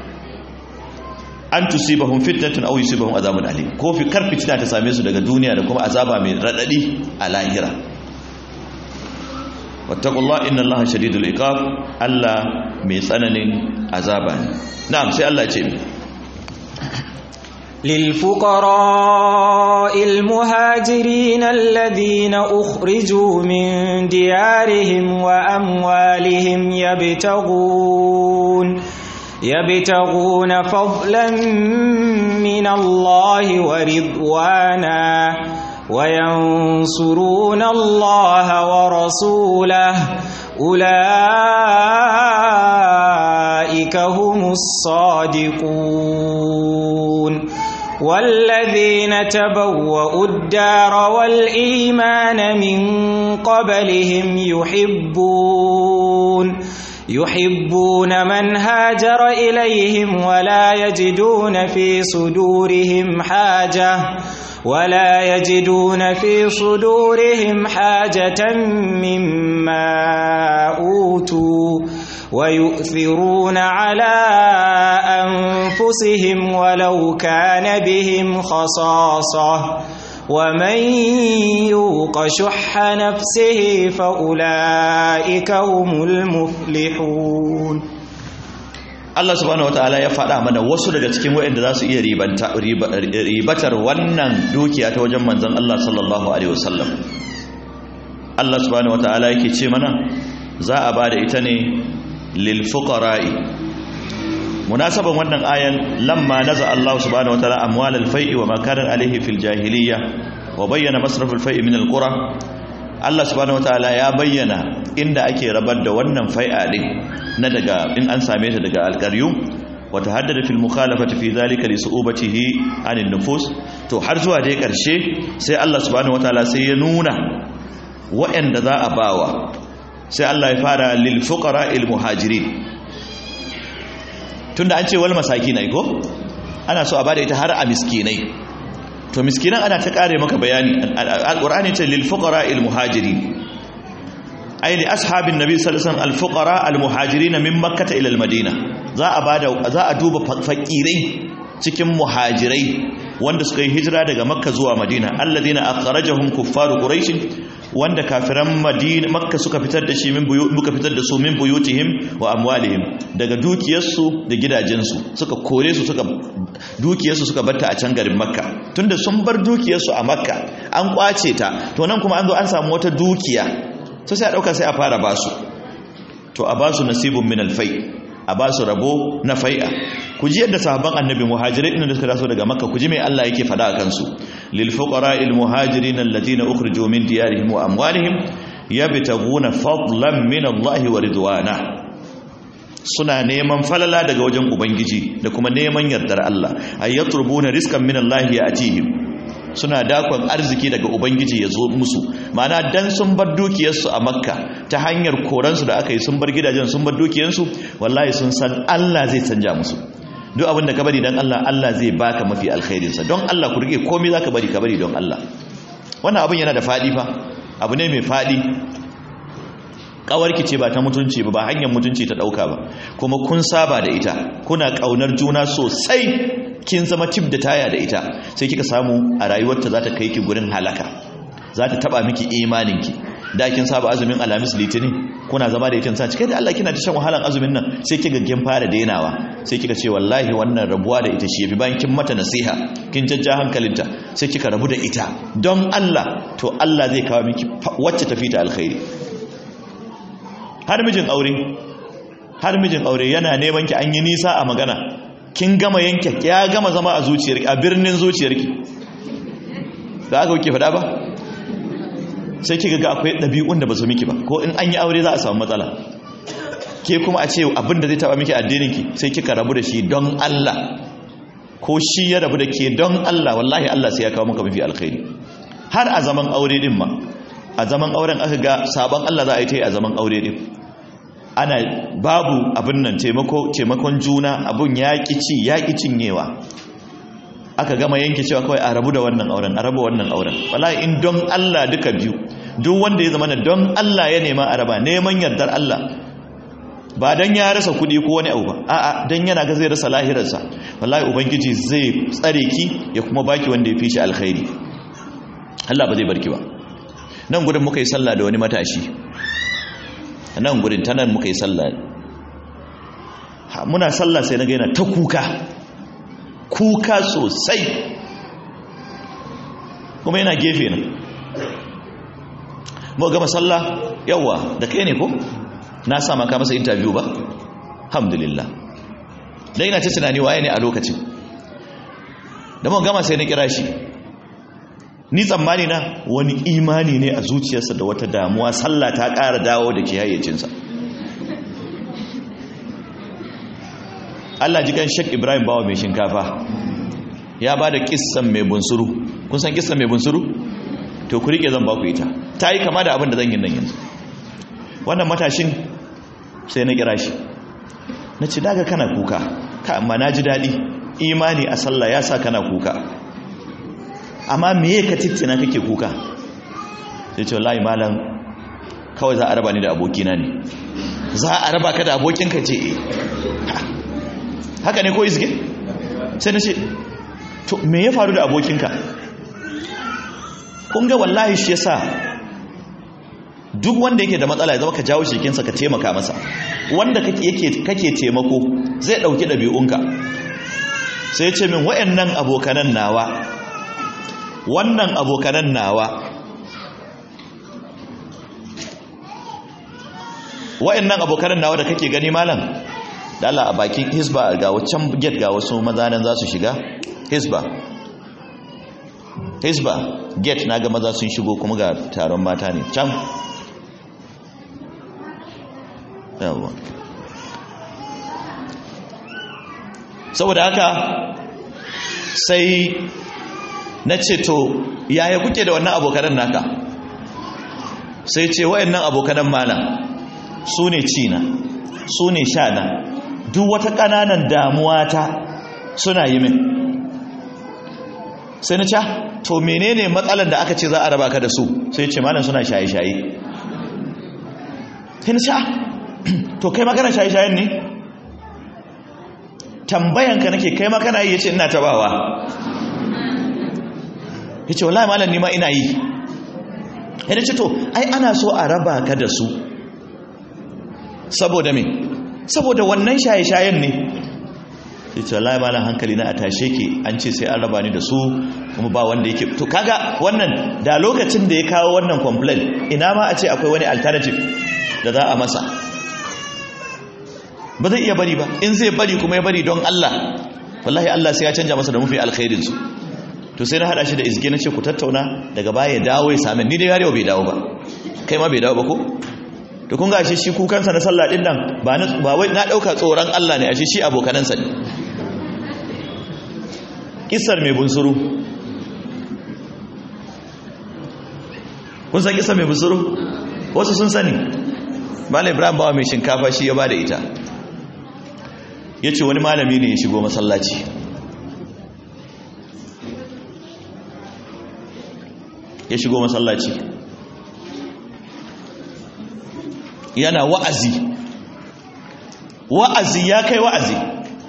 an tusibahum fitnatun aw yusibahum azabun alim ko fi kar fitina ta same su daga duniya da kuma azaba mai radadi a lahira wattaqullah inna allaha shadidul iqab Allah mai tsananin azaba ne na'am sai Allah ya ce للفقراء المهاجرين الذين أخرجوا من ديارهم وأموالهم يبتغون يبتغون فضلا من الله ورضوانا وينصرون الله ورسوله أولئك هم الصادقون والذين تبوأوا الدار والإيمان من قبلهم يحبون يحبون من هاجر إليهم ولا يجدون في صدورهم حاجة ولا يجدون في صدورهم حاجة مما أوتوا ويؤثرون على أنفسهم ولو كان بهم خصاصة ومن يوق شح نفسه فأولئك هم المفلحون Allah subhanahu wataala ya faɗa mana wasu daga cikin waɗanda za su iya ribatar wannan dukiya ta wajen manzon Allah sallallahu alaihi wasallam Allah subhanahu wataala yake ce mana za a bada ita ne lil fuqara'i munasaban wannan ayan lamma naza Allah subhanahu wataala amwal al fai'i wa ma kana alaihi fil jahiliyya wa bayyana masraf al fai'i min al qura Allah subhanahu wataala ya bayyana inda ake rabar da wannan fai'a din na daga in an same ta daga alƙaryu wata haddada fil mukhalafati fi zalika li su'ubatihi anin nufus to har zuwa dai ƙarshe sai Allah subhanahu wataala sai ya nuna waɗanda za a bawa sai Allah ya fara lil fuqara il muhajirin tunda an ce wal masakin ko ana so a bada ita har a miskinai to miskinan ana ta kare maka bayani alqur'ani ce lil fuqara il muhajirin ay li ashabin nabi sallallahu alaihi wasallam al fuqara al muhajirin min makkah ila al madina za a bada za a duba fakirai cikin muhajirai wanda suka yi hijira daga makka zuwa madina alladhina akhrajahum kuffaru quraish wanda kafiran madina makka suka fitar da shi min buyu muka fitar da su min buyutihim wa amwalihim daga dukiyarsu da gidajensu suka kore su suka dukiyarsu suka batta a can garin makka tunda sun bar dukiyarsu a makka an kwace ta to nan kuma an zo an samu wata dukiya to sai a dauka sai a fara basu to a basu nasibun min alfai a basu rabo na fai'a ku ji yadda sahabban annabi muhajirai din da suka taso daga makka ku ji mai Allah yake fada akan su lil fuqara'il muhajirin alladhina ukhriju min diyarihim wa amwalihim yabtaguna fadlan min Allah wa ridwana suna neman falala daga wajen ubangiji da kuma neman yardar Allah ayatrubuna rizqan min Allah ya'tihim suna dakon arziki daga ubangiji ya zo musu mana dan sun bar dukiyarsu a makka ta hanyar koransu da aka yi sun bar gidajen sun bar dukiyarsu wallahi sun san Allah zai canja musu duk abin da ka bari don Allah Allah zai baka mafi alkhairinsa don Allah ku rike komai za ka bari ka bari don Allah wannan abin yana da faɗi fa abu ne mai faɗi ƙawarki ce ba ta mutunci ba ba hanyar mutunci ta ɗauka ba kuma kun saba da ita kuna ƙaunar juna sosai kin zama tip da taya da ita sai kika samu a rayuwarta za ta kai ki gurin halaka za ta taɓa miki imaninki da kin saba azumin alamis litinin kuna zama da ita sa cike da Allah kina ta shan wahalan azumin nan sai kika kin fara dainawa sai kika ce wallahi wannan rabuwa da ita shi yafi bayan kin mata nasiha kin jajja hankalinta sai kika rabu da ita don Allah to Allah zai kawo miki wacce tafi ta alkhairi har mijin aure har mijin aure yana neman ki an yi nisa a magana kin gama yanke ya gama zama a zuciyarki a birnin zuciyarki da aka kuke faɗa ba sai kika ga akwai ɗabi'un da ba su miki ba ko in an yi aure za a samu matsala ke kuma a ce abin da zai taɓa miki addininki sai kika rabu da shi don Allah ko shi ya rabu da ke don Allah wallahi Allah sai ya kawo maka mafi alkhairi har a zaman aure din ma a zaman auren aka ga sabon Allah za a yi ta yi a zaman aure din ana babu abin nan taimakon juna abin yaƙi ci yaƙi cinyewa aka gama yanke cewa kawai a rabu da wannan auren a rabu wannan auren wallahi in don Allah duka biyu duk wanda ya zama don Allah ya nema a raba neman yardar Allah ba dan ya rasa kuɗi ko wani abu ba a'a dan yana ga zai rasa lahirarsa wallahi ubangiji zai tsare ki ya kuma baki wanda ya fi shi alkhairi Allah ba zai barki ba nan gudun muka yi sallah da wani matashi nan gudun ta nan muka yi sallah muna sallah sai na ga yana ta kuka kuka sosai kuma yana gefe na mu gama sallah yawa da kai ne ko na sa maka masa interview ba alhamdulillah dan ina ta tunani waye ne a lokacin da mu gama sai na kira shi ni tsammani na wani imani ne a zuciyarsa da wata damuwa sallah ta ƙara dawo da ke hayyacinsa Allah ji kan Sheikh Ibrahim Bawa mai shinkafa ya ba da kissan mai bunsuru kun san kissan mai bunsuru to ku rike zan ba ku ita ta yi kama da abin da zan yi nan yanzu wannan matashin sai na kira shi na ci daga kana kuka ka amma na ji daɗi imani a sallah ya sa kana kuka amma meye ka tittina kake kuka sai ce wallahi malam kawai za a raba ni da abokina ne za a raba ka da abokinka ce haka ne ko izge sai na ce to me ya faru da abokinka kun ga wallahi shi yasa duk wanda yake da matsala ya zama ka jawo shekinsa ka taimaka masa wanda kake kake taimako zai dauki dabi'unka sai ce min wayannan abokanan nawa wannan abokanan nawa wayannan abokanan nawa da kake gani malam da Allah a bakin hisba ga wancan gate ga wasu maza nan za su shiga hisba hisba gate na ga maza sun shigo kuma ga taron mata ne can yawa saboda haka sai na ce to yaya kuke da wannan abokanan naka sai ce wayannan abokanan malam su ne cina su ne shana duk wata ƙananan damuwa ta suna yi min sai na ca to menene matsalar da aka ce za a raba ka da su sai ce malam suna shaye-shaye sai na ca to kai magana shaye-shayen ne tambayanka nake kai makana yi ya ce ina tabawa ya ce wallahi malam nima ina yi ya ce to ai ana so a raba ka da su saboda me saboda wannan shaye-shayen ne ya ce wallahi malam hankali na a tashe ke an ce sai an raba ni da su kuma ba wanda yake to kaga wannan da lokacin da ya kawo wannan complaint ina ma a ce akwai wani alternative da za a masa ba zai iya bari ba in zai bari kuma ya bari don Allah wallahi Allah sai ya canja masa da mafi alkhairin su to sai na hada shi da izge na ce ku tattauna daga baya ya dawo ya same ni dai yarewa bai dawo ba kai ma bai dawo ba ko to kun ga ashe shi kukansa na sallah din nan ba na ba wai na dauka tsoron Allah ne ashe shi abokanansa ne kissar mai bunsuru kun san kissar mai bunsuru wasu sun sani Malam Ibrahim bawa mai shinkafa shi ya bada ita ya ce wani malami ne ya shigo masallaci ya shigo masallaci yana wa'azi wa'azi ya kai wa'azi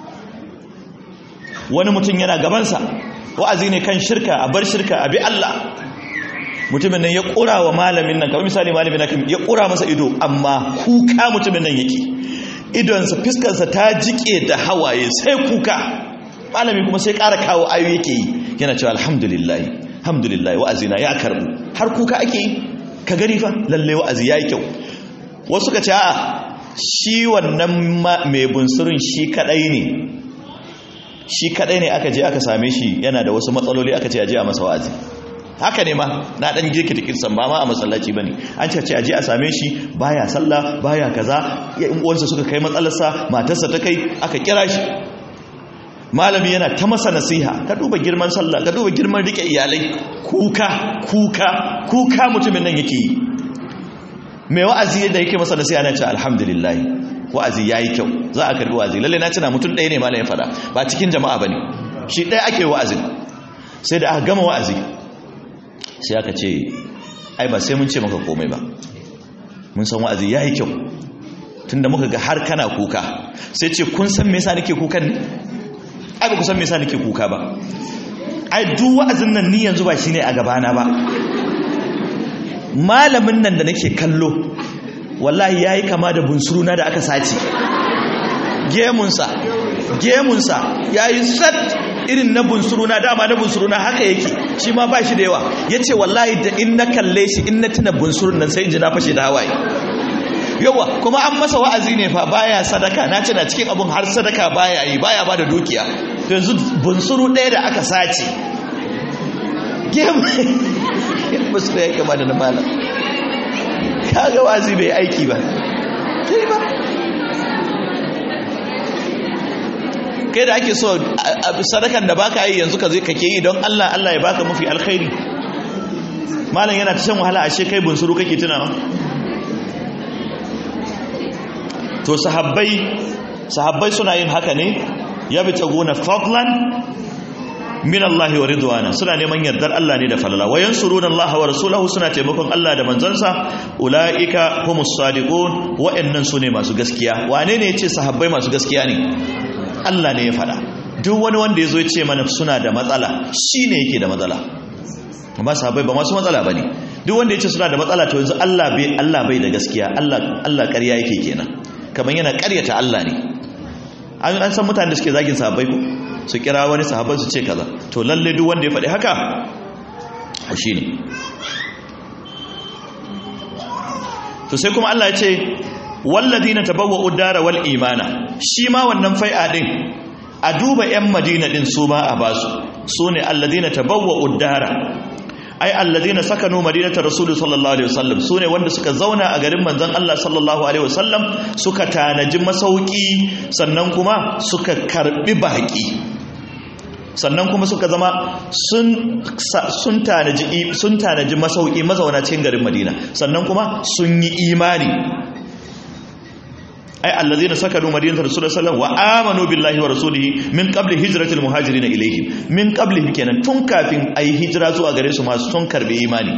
wani mutum yana gabansa wa'azi ne kan shirka a bar shirka a bi Allah mutumin nan ya ƙura wa malamin nan kamar misali malamin nan ya ƙura masa ido amma kuka mutumin nan yake idonsa fiskarsa ta jike da hawaye sai kuka malami kuma sai ƙara kawo ayo yake yi yana cewa alhamdulillah alhamdulillah wa'azina ya karbu har kuka ake yi ka gani fa lalle wa'azi yayi kyau wasu ka ce a'a shi wannan mai bunsurin shi kadai ne shi kadai ne aka je aka same shi yana da wasu matsaloli aka ce aje a masa wa'azi haka ne ma na dan girki da kirsan ba ma a masallaci bane an ce aje a same shi baya sallah baya kaza ya in uwansa suka kai matsalarsa matarsa ta kai aka kira shi malami yana ta masa nasiha ka duba girman sallah ka duba girman rike iyalai kuka kuka kuka mutumin nan yake yi mai wa'azi da yake masa nasiha na ce alhamdulillah wa'azi yayi kyau za a karbi wa'azi lalle na tana mutum ɗaya ne malamin fada ba cikin jama'a bane shi ɗaya ake wa'azin sai da aka gama wa'azi sai aka ce ai ba sai mun ce maka komai ba mun san wa'azi yayi kyau tunda muka ga har kana kuka sai ce kun san me yasa nake kukan ne ai ba ku san me yasa nake kuka ba ai duk wa'azin nan ni yanzu ba shine a gabana ba malamin nan da nake kallo wallahi yayi kama da bunsuruna da aka sace gemunsa gemunsa yayi sat irin na bunsuruna dama na bunsuruna haka yake shi ma ba shi da yawa yace wallahi da in na kalle shi in na tuna bunsurun nan sai in ji na fashe da hawaye yawa kuma an masa wa'azi ne fa baya sadaka na tuna cikin abun har sadaka baya yi baya ba da dukiya yanzu bunsuru ɗaya da aka sace gemu su ya kama da na malam kaga wa'azi bai aiki ba kai ba kai da ake so sadakan da baka yi yanzu ka zai kake yi don Allah Allah ya baka mafi alkhairi malam yana ta shan wahala ashe kai bunsuru kake tunawa to sahabbai sahabbai suna yin haka ne ya bi taguna fadlan min Allah wa ridwana suna neman yardar Allah ne da falala wa yansuruna Allah wa rasulahu suna taimakon Allah da manzansa ulaika humus sadiqun wa'annan sune masu gaskiya wane ne yace sahabbai masu gaskiya ne Allah ne ya fada duk wani wanda yazo ya ce mana suna da matsala shine yake da matsala amma sahabbai ba masu matsala bane duk wanda yace suna da matsala to yanzu Allah bai Allah bai da gaskiya Allah Allah ƙarya yake kenan kamar yana ƙaryata Allah ne an san mutane da suke zagin sahabbai ko su kira wani sahabbai su ce kaza to lalle duk wanda ya faɗi haka shi ne to sai kuma Allah ya ce walladina tabawwa'u dara wal imana shi ma wannan fai'a din a duba yan madina din su ma a basu sune alladina tabawwa'u dara ai alladina sakanu madinata rasul sallallahu alaihi wasallam sune wanda suka zauna a garin manzon Allah sallallahu alaihi wasallam suka tanaji masauki sannan kuma suka karbi baki sannan kuma suka zama sun sun tanaji sun tanaji masauki mazauna cikin garin Madina sannan kuma sun yi imani ay allazina sakanu madinata rasulullahi sallallahu alaihi wasallam wa amanu billahi wa rasulihi min qabli hijratil muhajirin ilayhim min qabli kenan tun kafin ayi hijira zuwa gare su masu sun karbe imani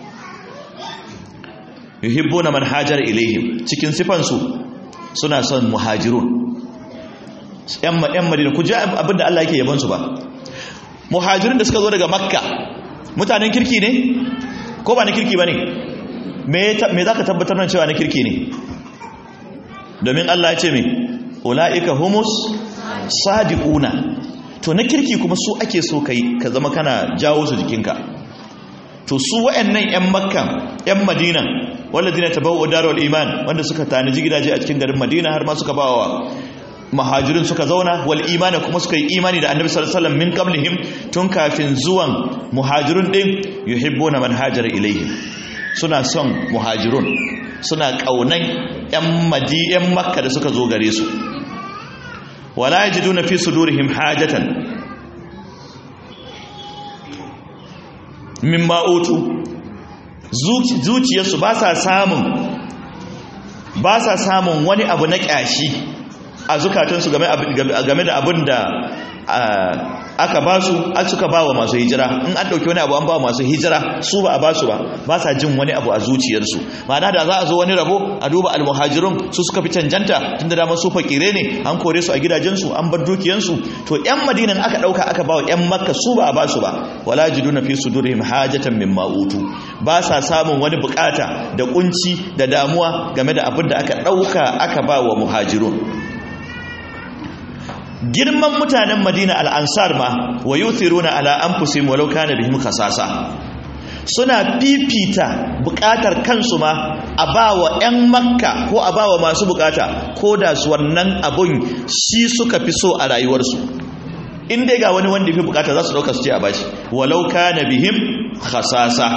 yuhibbuna man hajara ilayhim cikin sifan su suna son muhajirun yan yan madina ku ji abinda Allah yake yaban su ba muhajirun da suka zo daga makka mutanen kirki ne ko ba na kirki bane me me zaka tabbatar nan cewa na kirki ne domin Allah ya ce me ulaika humus sadiquna to na kirki kuma su ake so kai ka zama kana jawo su jikinka to su wayannan yan makka yan madina walladina tabawwa'u darul iman wanda suka tanaji gidaje a cikin garin madina har ma suka bawa muhajirin suka zauna wal imani kuma suka yi imani da annabi sallallahu alaihi wasallam min qablihim tun kafin zuwan muhajirun din yuhibbuna man hajara ilaihim suna son muhajirun suna kaunan yan madi yan makka da suka zo gare su wala yajiduna fi sudurihim hajatan mimma utu zuciyarsu ba sa samun ba sa samun wani abu na kyashi a zukatansu game da abin da aka ba su suka ba wa masu hijira in an ɗauki wani abu an ba wa masu hijira su ba a ba su ba ba sa jin wani abu a zuciyarsu ma'ana da za a zo wani rabo a duba almuhajirun su suka fi cancanta tun da dama su fakire ne an kore su a gidajensu an bar dukiyansu to yan madinan aka ɗauka aka ba wa yan makka su ba a ba su ba wala jiduna fi sudurihim hajatan mimma utu ba sa samun wani bukata da kunci da damuwa game da abin da aka ɗauka aka ba wa muhajirun girman mutanen madina al'ansar ma wa yuthiruna ala anfusihim walau kana bihim khasasa suna fifita bukatar kansu ma a bawa 'yan makka ko a bawa masu bukata ko da su wannan abun shi suka fi so a rayuwarsu in dai ga wani wanda fi bukata za su dauka su ce a bashi walau kana bihim khasasa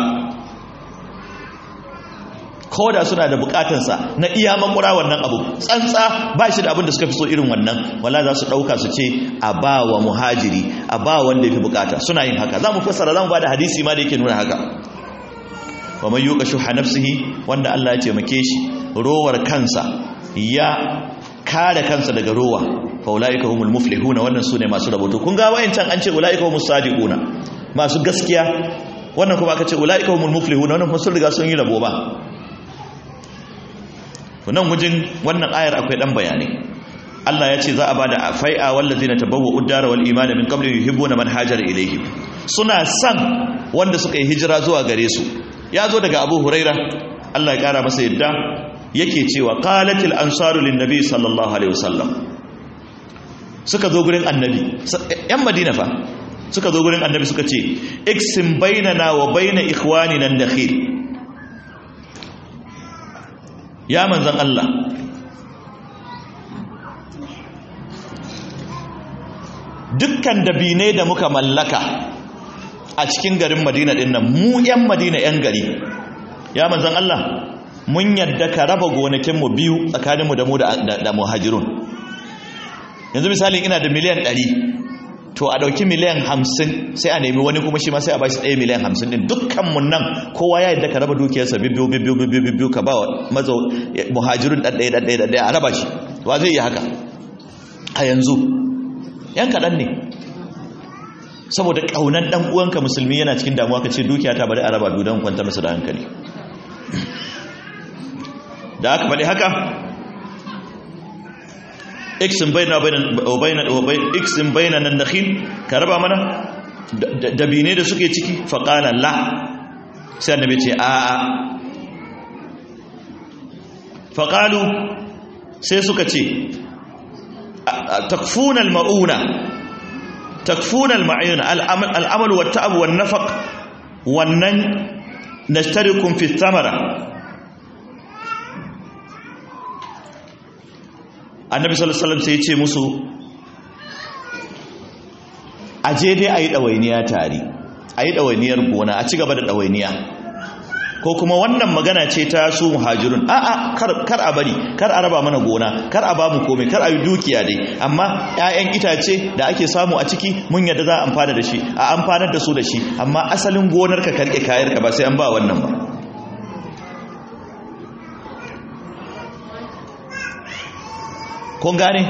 ko da suna da bukatansa na iya makura wannan abu tsantsa ba shi da abin da suka fi so irin wannan wala za su ɗauka su ce a ba wa muhajiri a ba wanda ya fi bukata suna yin haka za mu fassara za mu ba da hadisi ma da yake nuna haka wa mai yuka shuha nafsihi wanda Allah ya taimake shi rowar kansa ya kare kansa daga rowa fa ulaika humul muflihuna wannan sune masu raboto kun ga wayancan an ce ulaika humus sadiquna masu gaskiya wannan kuma aka ce ulaika humul muflihuna wannan kuma sun riga sun yi rabo ba nan wajen wannan ayar akwai dan bayani Allah ya ce za a bada fai'a wallazina tabawwa'u ad-dara wal imana min qabli yuhibbuna man hajara ilayhi suna san wanda suka yi hijira zuwa gare su ya zo daga Abu Huraira Allah ya kara masa yadda yake cewa qalatil ansaru lin nabi sallallahu alaihi wasallam suka zo gurin annabi yan Madina fa suka zo gurin annabi suka ce iksim bainana wa baina ikhwanina an-nakhil ya manzan Allah dukkan dabine da muka mallaka a cikin garin madina din nan mu 'yan madina 'yan gari ya manzan Allah mun yadda ka raba gonakinmu biyu tsakaninmu da mu da muhajirun yanzu misali ina da miliyan 100 to a ɗauki miliyan 50 sai a nemi wani kuma shi ma sai a bashi ɗaya miliyan 50 din dukkanmu nan kowa ya yadda ka raba dukiyarsa bibbiyu bibbiyu bibbiyu bibbiyu ka ba wa maza muhajirun ɗaɗɗaya ɗaɗɗaya ɗaɗɗaya a raba shi wa zai yi haka a yanzu yan kaɗan ne saboda ƙaunar ɗan uwanka musulmi yana cikin damuwa ka ce dukiya ta bari a raba biyu don kwanta masa da hankali da aka faɗi haka iksin bayna iksin bayna nan nakhil ka raba mana dabine da suke ciki faƙala la sai annabi ce a a faƙalu sai suka ce takfuna al-ma'una takfuna al-ma'una al-amal wa ta'ab wa nafaq wannan nashtarikum fi thamara annabi sallallahu alaihi wasallam sai ya ce musu aje dai ayi dawainiya tare ayi dawainiyar gona a ci gaba da dawainiya ko kuma wannan magana ce ta su muhajirun a a kar kar a bari kar a raba mana gona kar a bamu komai kar a yi dukiya dai amma ƴaƴan itace da ake samu a ciki mun yadda za a amfana da shi a amfanar da su da shi amma asalin gonar ka karke kayar ka ba sai an ba wannan ba kun gane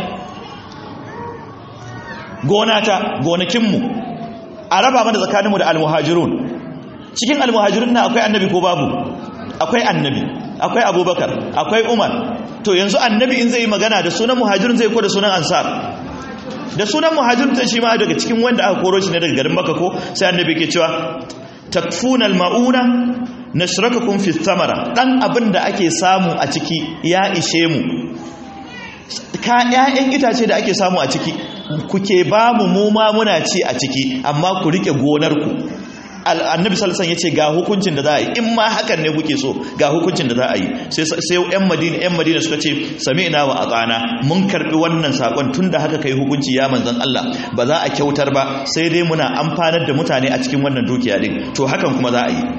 gonata gonakinmu a raba mana tsakaninmu da almuhajirun cikin almuhajirun na akwai annabi ko babu akwai annabi akwai abubakar akwai umar to yanzu annabi in zai yi magana da sunan muhajirun zai ko da sunan ansar da sunan muhajirun ta shi ma daga cikin wanda aka koro shi ne daga garin maka ko sai annabi ke cewa takfuna almauna nashrakakum fi thamara dan abin da ake samu a ciki ya ishe mu ka ƴaƴan itace da ake samu a ciki kuke ba mu mu ma muna ci a ciki amma ku rike gonar ku annabi sallallahu alaihi yace ga hukuncin da za a yi in ma hakan ne kuke so ga hukuncin da za a yi sai sai ƴan madina ƴan madina suka ce sami'na wa atana mun karbi wannan sakon tunda haka kai hukunci ya manzon Allah ba za a kyautar ba sai dai muna amfanar da mutane a cikin wannan dukiya din to hakan kuma za a yi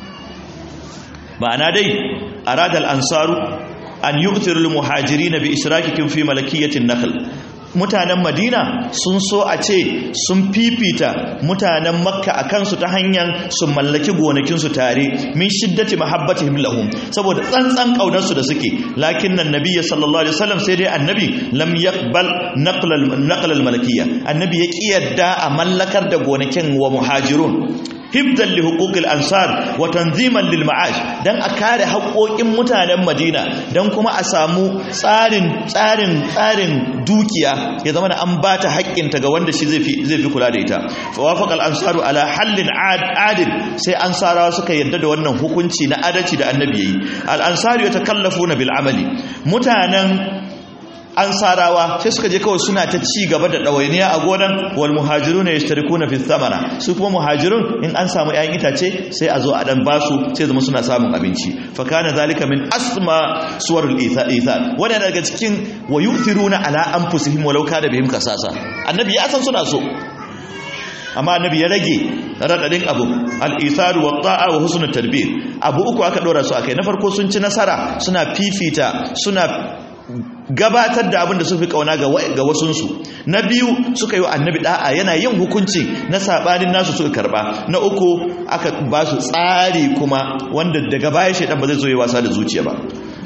ma'ana dai aradal ansaru an yu'thiru lil muhajirin bi ishrakikum fi malakiyatin nakhl mutanen madina sun so a ce sun fifita mutanen makka a kansu ta hanyar su mallaki gonakinsu tare min shiddati mahabbatihim lahum saboda tsantsan kaunarsu da suke lakin nan nabiyyi sallallahu alaihi wasallam sai dai annabi lam yaqbal naql al malakiyya annabi ya kiyarda a mallakar da gonakin wa muhajirun hibdan li huquqil ansar wa tanziman lil ma'ash dan a kare haƙoƙin mutanen Madina dan kuma a samu tsarin tsarin tsarin dukiya ya zama an bata haƙƙin ta ga wanda shi zai fi zai fi kula da ita fa wafaqal ansaru ala hallin adil sai ansarawa suka yarda da wannan hukunci na adalci da annabi yayi al ansaru yatakallafuna bil amali mutanen ansarawa sai suka je kawai suna ta ci gaba da ɗawainiya a gonan wal muhajiruna yashtarikuna fi thamara su kuma muhajirun in an samu 'ya'yan itace sai a zo a dan basu sai zama suna samun abinci fa kana zalika min asma suwarul ithar wannan daga cikin wa yu'thiruna ala anfusihim walau kana bihim kasasa annabi ya san suna so amma annabi ya rage radadin abu al-itharu wa ta'a wa husnul tarbiyya abu uku aka dora su akai na farko sun ci nasara suna fifita suna gabatar da abin da sun fi kauna ga wasunsu na biyu suka yi wa annabi da'a yana yin hukunci na sabanin nasu suka karba na uku aka ba su tsari kuma wanda daga baya shaidan ba zai zo yi wasa da zuciya ba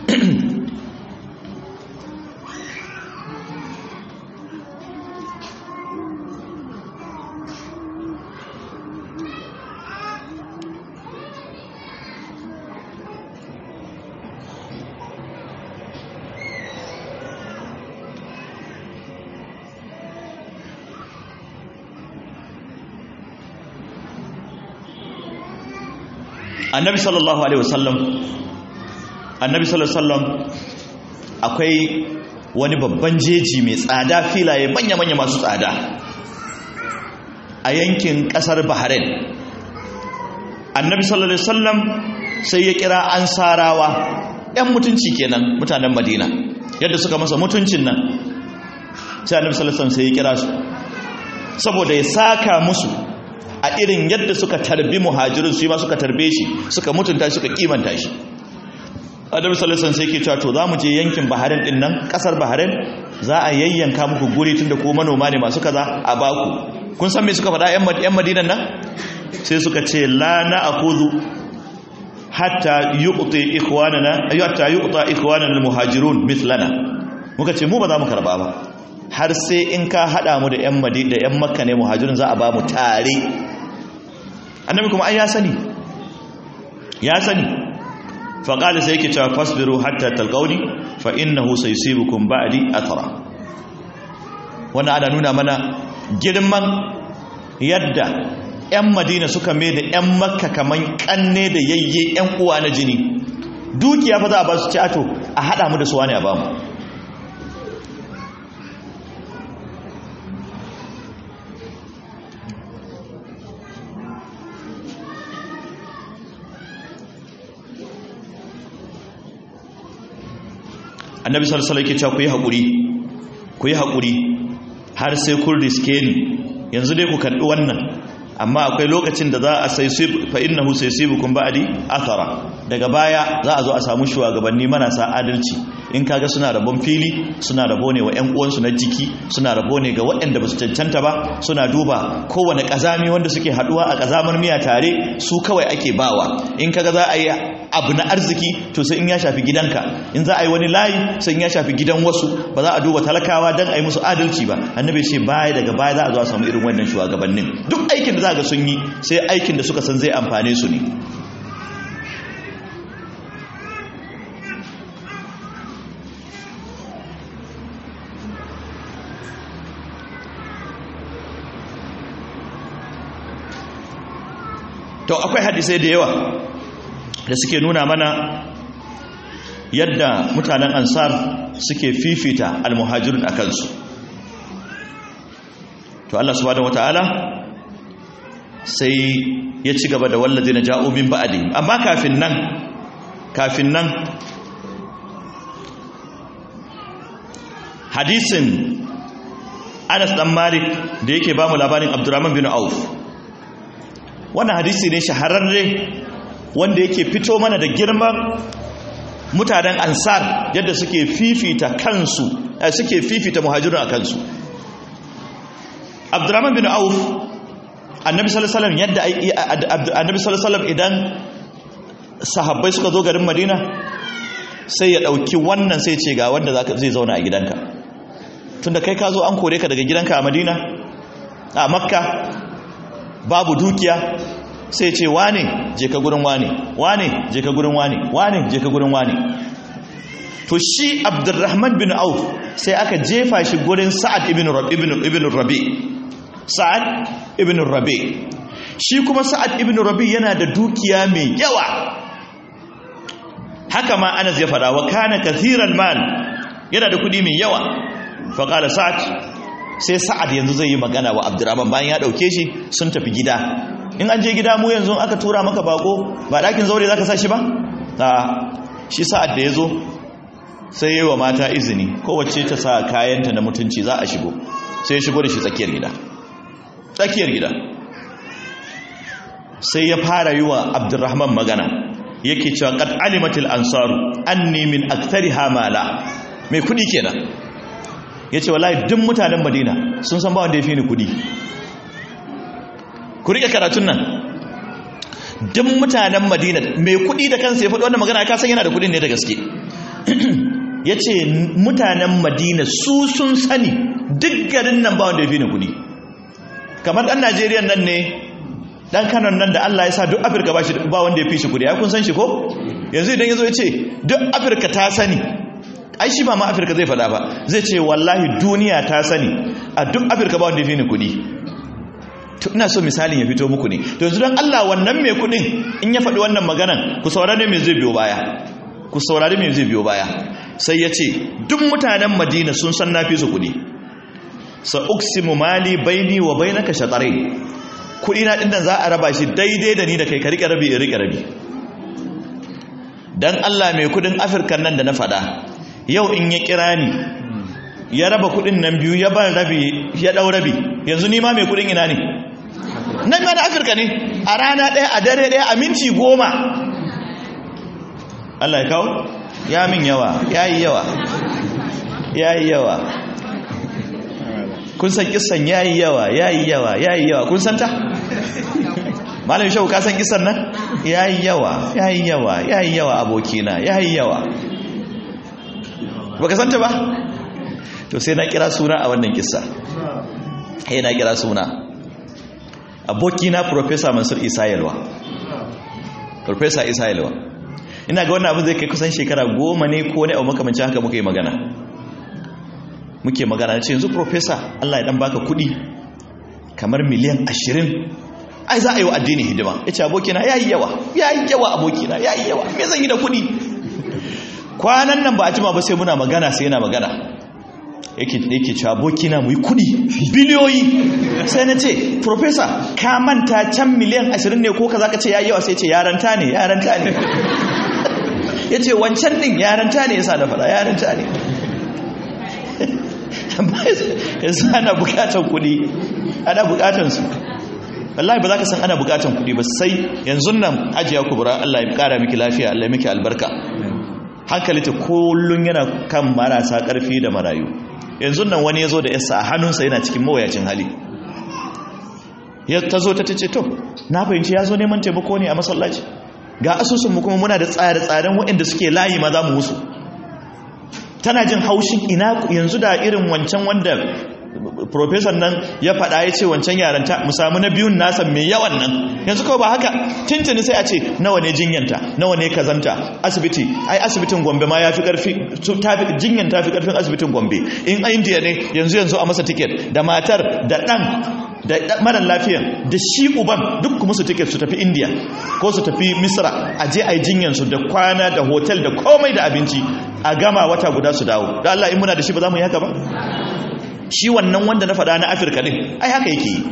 annabi sallallahu alaihi wasallam annabi sallallahu alaihi wasallam akwai wani babban jeji mai tsada filaye manya-manya masu tsada a yankin kasar bahrain annabi sallallahu alaihi wasallam sai ya kira ansarawa yan mutunci kenan mutanen madina yadda suka masa mutuncin nan sai annabi sallallahu alaihi wasallam sai ya kira su saboda ya saka musu a irin yadda suka tarbi muhajirin su yi ma suka tarbe shi suka mutunta shi suka kimanta shi adam salisan sai ke cewa to za mu je yankin baharin din nan kasar baharin za a yayyanka muku guri tunda ko manoma ne masu kaza a baku kun san me suka faɗa yan madinan nan sai suka ce la na akuzu hatta yuqti ikhwanana hatta yuqta ikhwanana almuhajirun mithlana muka ce mu ba za mu karba ba har sai in ka hada mu da yan madina da yan makka ne muhajirin za a ba mu tare annabi kuma ai ya sani ya sani fa qala sai yake cewa fasbiru hatta talqauni fa innahu saysibukum ba'di athara wannan ana nuna mana girman yadda yan madina suka mai da yan makka kaman kanne da yayye yan uwa na jini dukiya fa za a ba su ci ato a hada mu da su wani a ba mu annabi sallallahu alaihi wasallam ku yi hakuri ku yi hakuri har sai kun riske ni yanzu dai ku karbi wannan amma akwai lokacin da za a sai fa innahu saysibukum ba'di athara daga baya za a zo a samu shugabanni marasa adalci in kaga suna rabon fili suna rabo ne wa 'yan uwansu na jiki suna rabo ne ga waɗanda ba su cancanta ba suna duba kowane ƙazami wanda suke haɗuwa a ƙazamar miya tare su kawai ake bawa in kaga za a yi abu na arziki to sai in ya shafi gidanka in za a yi wani layi sai in ya shafi gidan wasu ba za a duba talakawa don a yi musu adalci ba annabi ce baya daga baya za a zo a samu irin wannan shugabannin duk aikin da za ga sun yi sai aikin da suka san zai amfane su ne to akwai hadisai da yawa da suke nuna mana yadda mutanen ansar suke fifita almuhajirun a kansu to Allah subhanahu wata'ala sai ya ci gaba da wallazi na ja'o min ba'adi amma kafin nan kafin nan hadisin Anas dan Malik da yake ba mu labarin Abdurrahman bin Auf wannan hadisi ne shahararre wanda yake fito mana da girman mutanen ansar yadda suke fifita kansu suke fifita muhajirun a kansu abdurrahman bin auf annabi sallallahu alaihi yadda annabi sallallahu idan sahabbai suka zo garin madina sai ya dauki wannan sai ce ga wanda zai zauna a gidanka tunda kai ka zo an kore ka daga gidanka a madina a makka babu dukiya sai ce wane je ka gurin wane wane je ka gurin wane wane je ka gurin wane to shi abdurrahman bin auf sai aka jefa shi gurin sa'ad ibn rabi ibn rabi sa'ad ibn rabi shi kuma sa'ad ibn rabi yana da dukiya mai yawa haka ma anas ya fada wa kana kathiran mal yana da kudi mai yawa fa qala sa'ad sai sa'ad yanzu zai yi magana wa abdurrahman bayan ya dauke shi sun tafi gida in an je gida mu yanzu aka tura maka bako ba dakin zaure zaka sa shi ba a shi sa'ad da yazo sai yayi wa mata izini kowace ta sa kayanta na mutunci za a shigo sai ya shigo da shi tsakiyar gida tsakiyar gida sai ya fara yi wa abdurrahman magana yake cewa qad alimatil ansaru anni min akthariha mala mai kudi kenan ya ce wallahi duk mutanen madina sun san ba wanda ya fi ni kudi ku rike karatun nan duk mutanen madina mai kudi da kansa ya faɗi wannan magana ka san yana da kudin ne da gaske ya ce mutanen madina su sun sani duk garin nan ba wanda ya fi ni kudi kamar ɗan najeriya nan ne ɗan kanon nan da allah ya sa duk afirka ba wanda ya fi shi kudi ya kun san shi ko yanzu idan ya zo ya ce duk afirka ta sani ai shi ba ma afirka zai fada ba zai ce wallahi duniya ta sani a duk afirka ba wanda ya fi ni kudi ina so misalin ya fito muku ne to yanzu don allah wannan mai kudin in ya faɗi wannan maganan ku saurari mai zai biyo baya ku saurari mai zai biyo baya sai ya ce duk mutanen madina sun san na fi su kudi sa uksimu mali baini wa bainaka shatarai kudi na dinnan za a raba shi daidai da ni da kai ka rike rabi in rike rabi dan allah mai kudin afirka nan da na faɗa yau in ya kira ni ya raba kudin nan biyu ya ban rabi ya dau rabi yanzu ni ma mai kudin ina ne nan ma na afirka ne a rana ɗaya a dare ɗaya a minti goma Allah ya kawo ya min yawa ya yi yawa ya yi yawa kun san kisan ya yi yawa ya yi yawa ya yi yawa kun san ta malam shau ka san kisan nan ya yi yawa ya yi yawa ya yi yawa abokina ya yi yawa baka santa ba to sai na kira suna a wannan kissa sai na kira suna abokina professor Mansur Isa Yalwa professor Isa Yalwa ina ga wannan abin zai kai kusan shekara goma ne ko ne a makamancin haka muka yi magana muke magana na ce yanzu professor Allah ya dan baka kudi kamar miliyan ashirin ai za a yi wa addini hidima ya ce abokina ya yi yawa ya yi yawa abokina ya yi yawa me zan yi da kudi kwanan nan ba a jima ba sai muna magana sai yana magana yake yake cewa abokina mu yi kudi biliyoyi sai na ce professor ka manta can miliyan 20 ne ko kaza ka ce yayi yawa sai ce yaranta ne yaranta ne yace wancan din yaranta ne yasa da fara yaranta ne amma yanzu ana bukatar kudi ana bukatar su wallahi ba za ka san ana bukatan kuɗi ba sai yanzu nan ajiya kubura Allah ya kara miki lafiya Allah ya miki albarka hankali ta kullun yana kan marasa karfi da marayu yanzu nan wani ya zo da yasa a hannunsa yana cikin mawayacin hali ya ta zo ta ce to na fahimci ya zo neman taimako ne a masallaci ga asusunmu kuma muna da tsare-tsaren waɗanda suke layi ma za mu musu tana jin haushin ina yanzu da irin wancan wanda profesor nan ya faɗa ya ce wancan yaranta mu samu na biyun nasa mai yawan nan yanzu kawai ba haka tintini sai a ce nawa ne jinyanta nawa ne kazanta asibiti ai asibitin gombe ma ya fi ƙarfi jinyan ta fi ƙarfin asibitin gombe in indiya ne yanzu yanzu a masa tiket da matar da ɗan da marar lafiyan da shi uban duk kuma su tiket su tafi indiya ko su tafi misra a je a yi jinyansu da kwana da hotel da komai da abinci a gama wata guda su dawo da Allah in muna da shi ba za mu yi haka ba shi wannan wanda na faɗa na afirka ɗin ai haka yake yi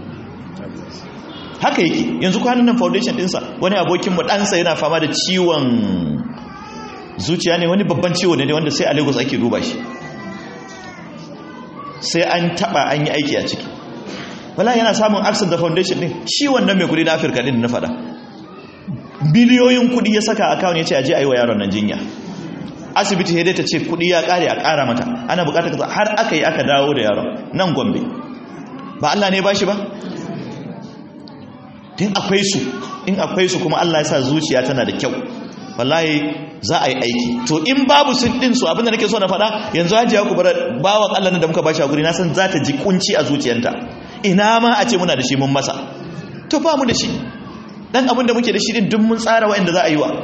haka yake yanzu kwanan nan foundation ɗinsa wani abokinmu ɗansa yana fama da ciwon zuciya ne wani babban ciwo ne wanda sai a lagos ake duba shi sai an taɓa an yi aiki a ciki wala yana samun access da foundation ɗin shi wannan mai kudi na afirka ɗin na faɗa biliyoyin kudi ya saka akawun ya ce aje a yi wa yaron nan jinya asibiti ya ta ce kudi ya kare a kara mata ana bukatar kaza har aka yi aka dawo da yaron nan gombe ba Allah ne ba shi ba in akwai su in akwai su kuma Allah ya sa zuciya tana da kyau wallahi za a yi aiki to in babu sun din su abinda nake so na faɗa yanzu hajiya ku bar bawan Allah da muka bashi a guri na san za ta ji kunci a zuciyarta ina ma a ce muna da shi mun masa to ba mu da shi dan abin da muke da shi din duk mun tsara wa'anda za a yi wa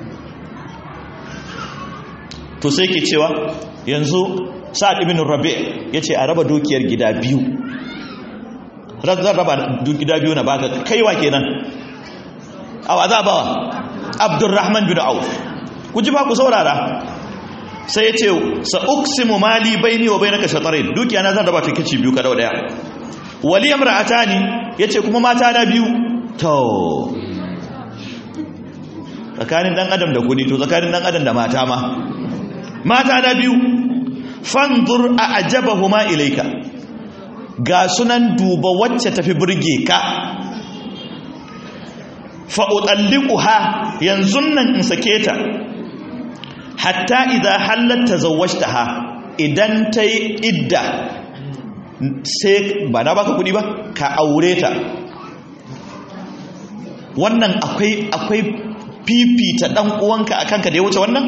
to sai ke cewa yanzu sa'ad ibn rabi' yace a raba dukiyar gida biyu zan raba gida biyu na baka kaiwa kenan awa za bawa abdurrahman bin auf ku ji ba ku saurara sai yace sa uksimu mali baini wa bainaka shatarin dukiya na zan raba ta kici biyu ka dau daya wali imra'atani yace kuma mata na biyu to tsakanin dan adam da kudi to tsakanin dan adam da mata ma mata na biyu fanzur a ajabahuma ilaika ga sunan duba wacce tafi burge ka fa'uɗalliƙuha yanzu nan in sake ta hatta idan halatta zawashta ha idan ta yi idda sai ba na baka kudi ba ka aure ta wannan akwai akwai fifita ɗan uwanka a kanka da ya wuce wannan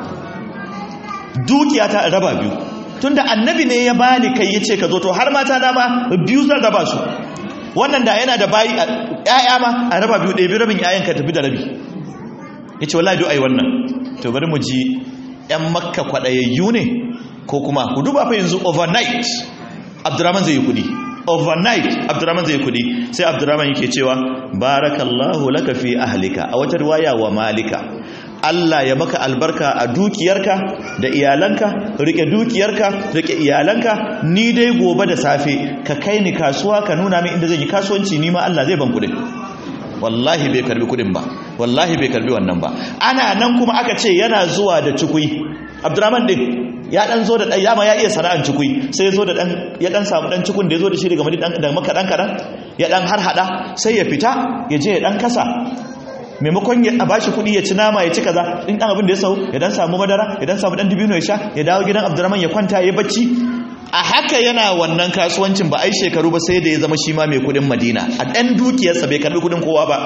dukiya ta raba biyu tunda annabi ne ya bani kai yace ka zo to har mata na ma biyu zan raba su wannan da yana da bayi ƴaƴa ma a raba biyu ɗaya biyu rabin ƴaƴan ka tafi da rabi yace wallahi do ai wannan to bari mu ji ƴan makka kwadayayyu ne ko kuma ku duba fa yanzu overnight abdurrahman zai yi kudi overnight abdurrahman zai yi kudi sai abdurrahman yake cewa barakallahu laka fi ahlika a wata riwaya wa malika Allah ya maka albarka a dukiyarka da iyalanka rike dukiyarka rike iyalanka ni dai gobe da safe ka kai ni kasuwa ka nuna min inda zan yi kasuwanci ni ma Allah zai ban kudin wallahi bai karbi kudin ba wallahi bai karbi wannan ba ana nan kuma aka ce yana zuwa da cikui Abdurrahman din ya dan zo da dan yama ya iya sana'an cikui sai ya zo da dan ya dan samu dan cikun da ya zo da shi daga madi dan da maka dan kadan ya dan har hada sai ya fita ya je ya dan kasa maimakon ya bashi kuɗi ya ci nama ya ci kaza in dan abin da ya sau ya dan samu madara ya dan samu dan dibino ya sha ya dawo gidan Abdurrahman ya kwanta ya bacci a haka yana wannan kasuwancin ba ai shekaru ba sai da ya zama shi ma mai kuɗin Madina a dan dukiyarsa bai karbi kuɗin kowa ba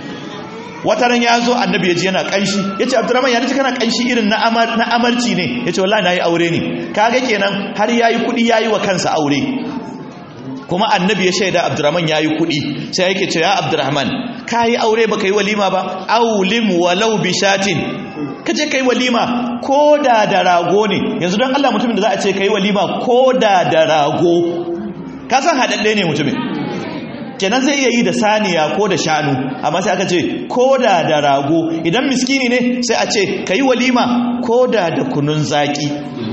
wata ran ya zo annabi ya ji yana kanshi ya ce abdurrahman ya nace kana kanshi irin na amarci ne ya ce wallahi na yi aure ne kaga kenan har ya yi kuɗi ya yi wa kansa aure kuma annabi ya shaida abdurrahman ya yi kuɗi sai yake ce ya abdurrahman ka yi aure ba ka yi walima ba aulim walau bishatin ka je ka yi walima ko da da rago ne yanzu don allah mutumin da za a ce ka yi walima ko da da rago ka san haɗaɗɗe ne mutumin kenan zai iya yi da saniya ko da shanu amma sai aka ce ko da da rago idan miskini ne sai a ce ka yi walima ko da da kunun zaki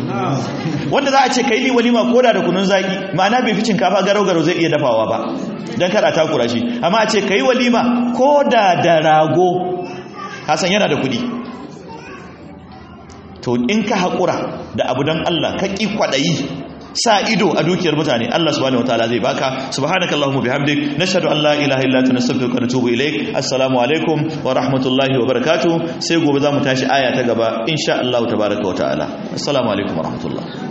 wanda za a ce ka yi walima ko da da kunun zaki ma'ana bai fi cinkafa garau-garau zai iya dafawa ba don kada takura shi amma a ce ka yi walima ko da da rago hasan yana da kudi to in ka haƙura da abu don allah ka ƙi kwaɗayi sa ido a dukiyar mutane Allah subhanahu wataala zai baka subhanakallahumma bihamdik nashhadu an la ilaha illa anta nastaghfiruka wa natubu ilaik assalamu alaikum wa rahmatullahi wa barakatuh sai gobe zamu tashi aya ta gaba insha Allah tabaaraka wa ta'ala assalamu alaikum wa rahmatullah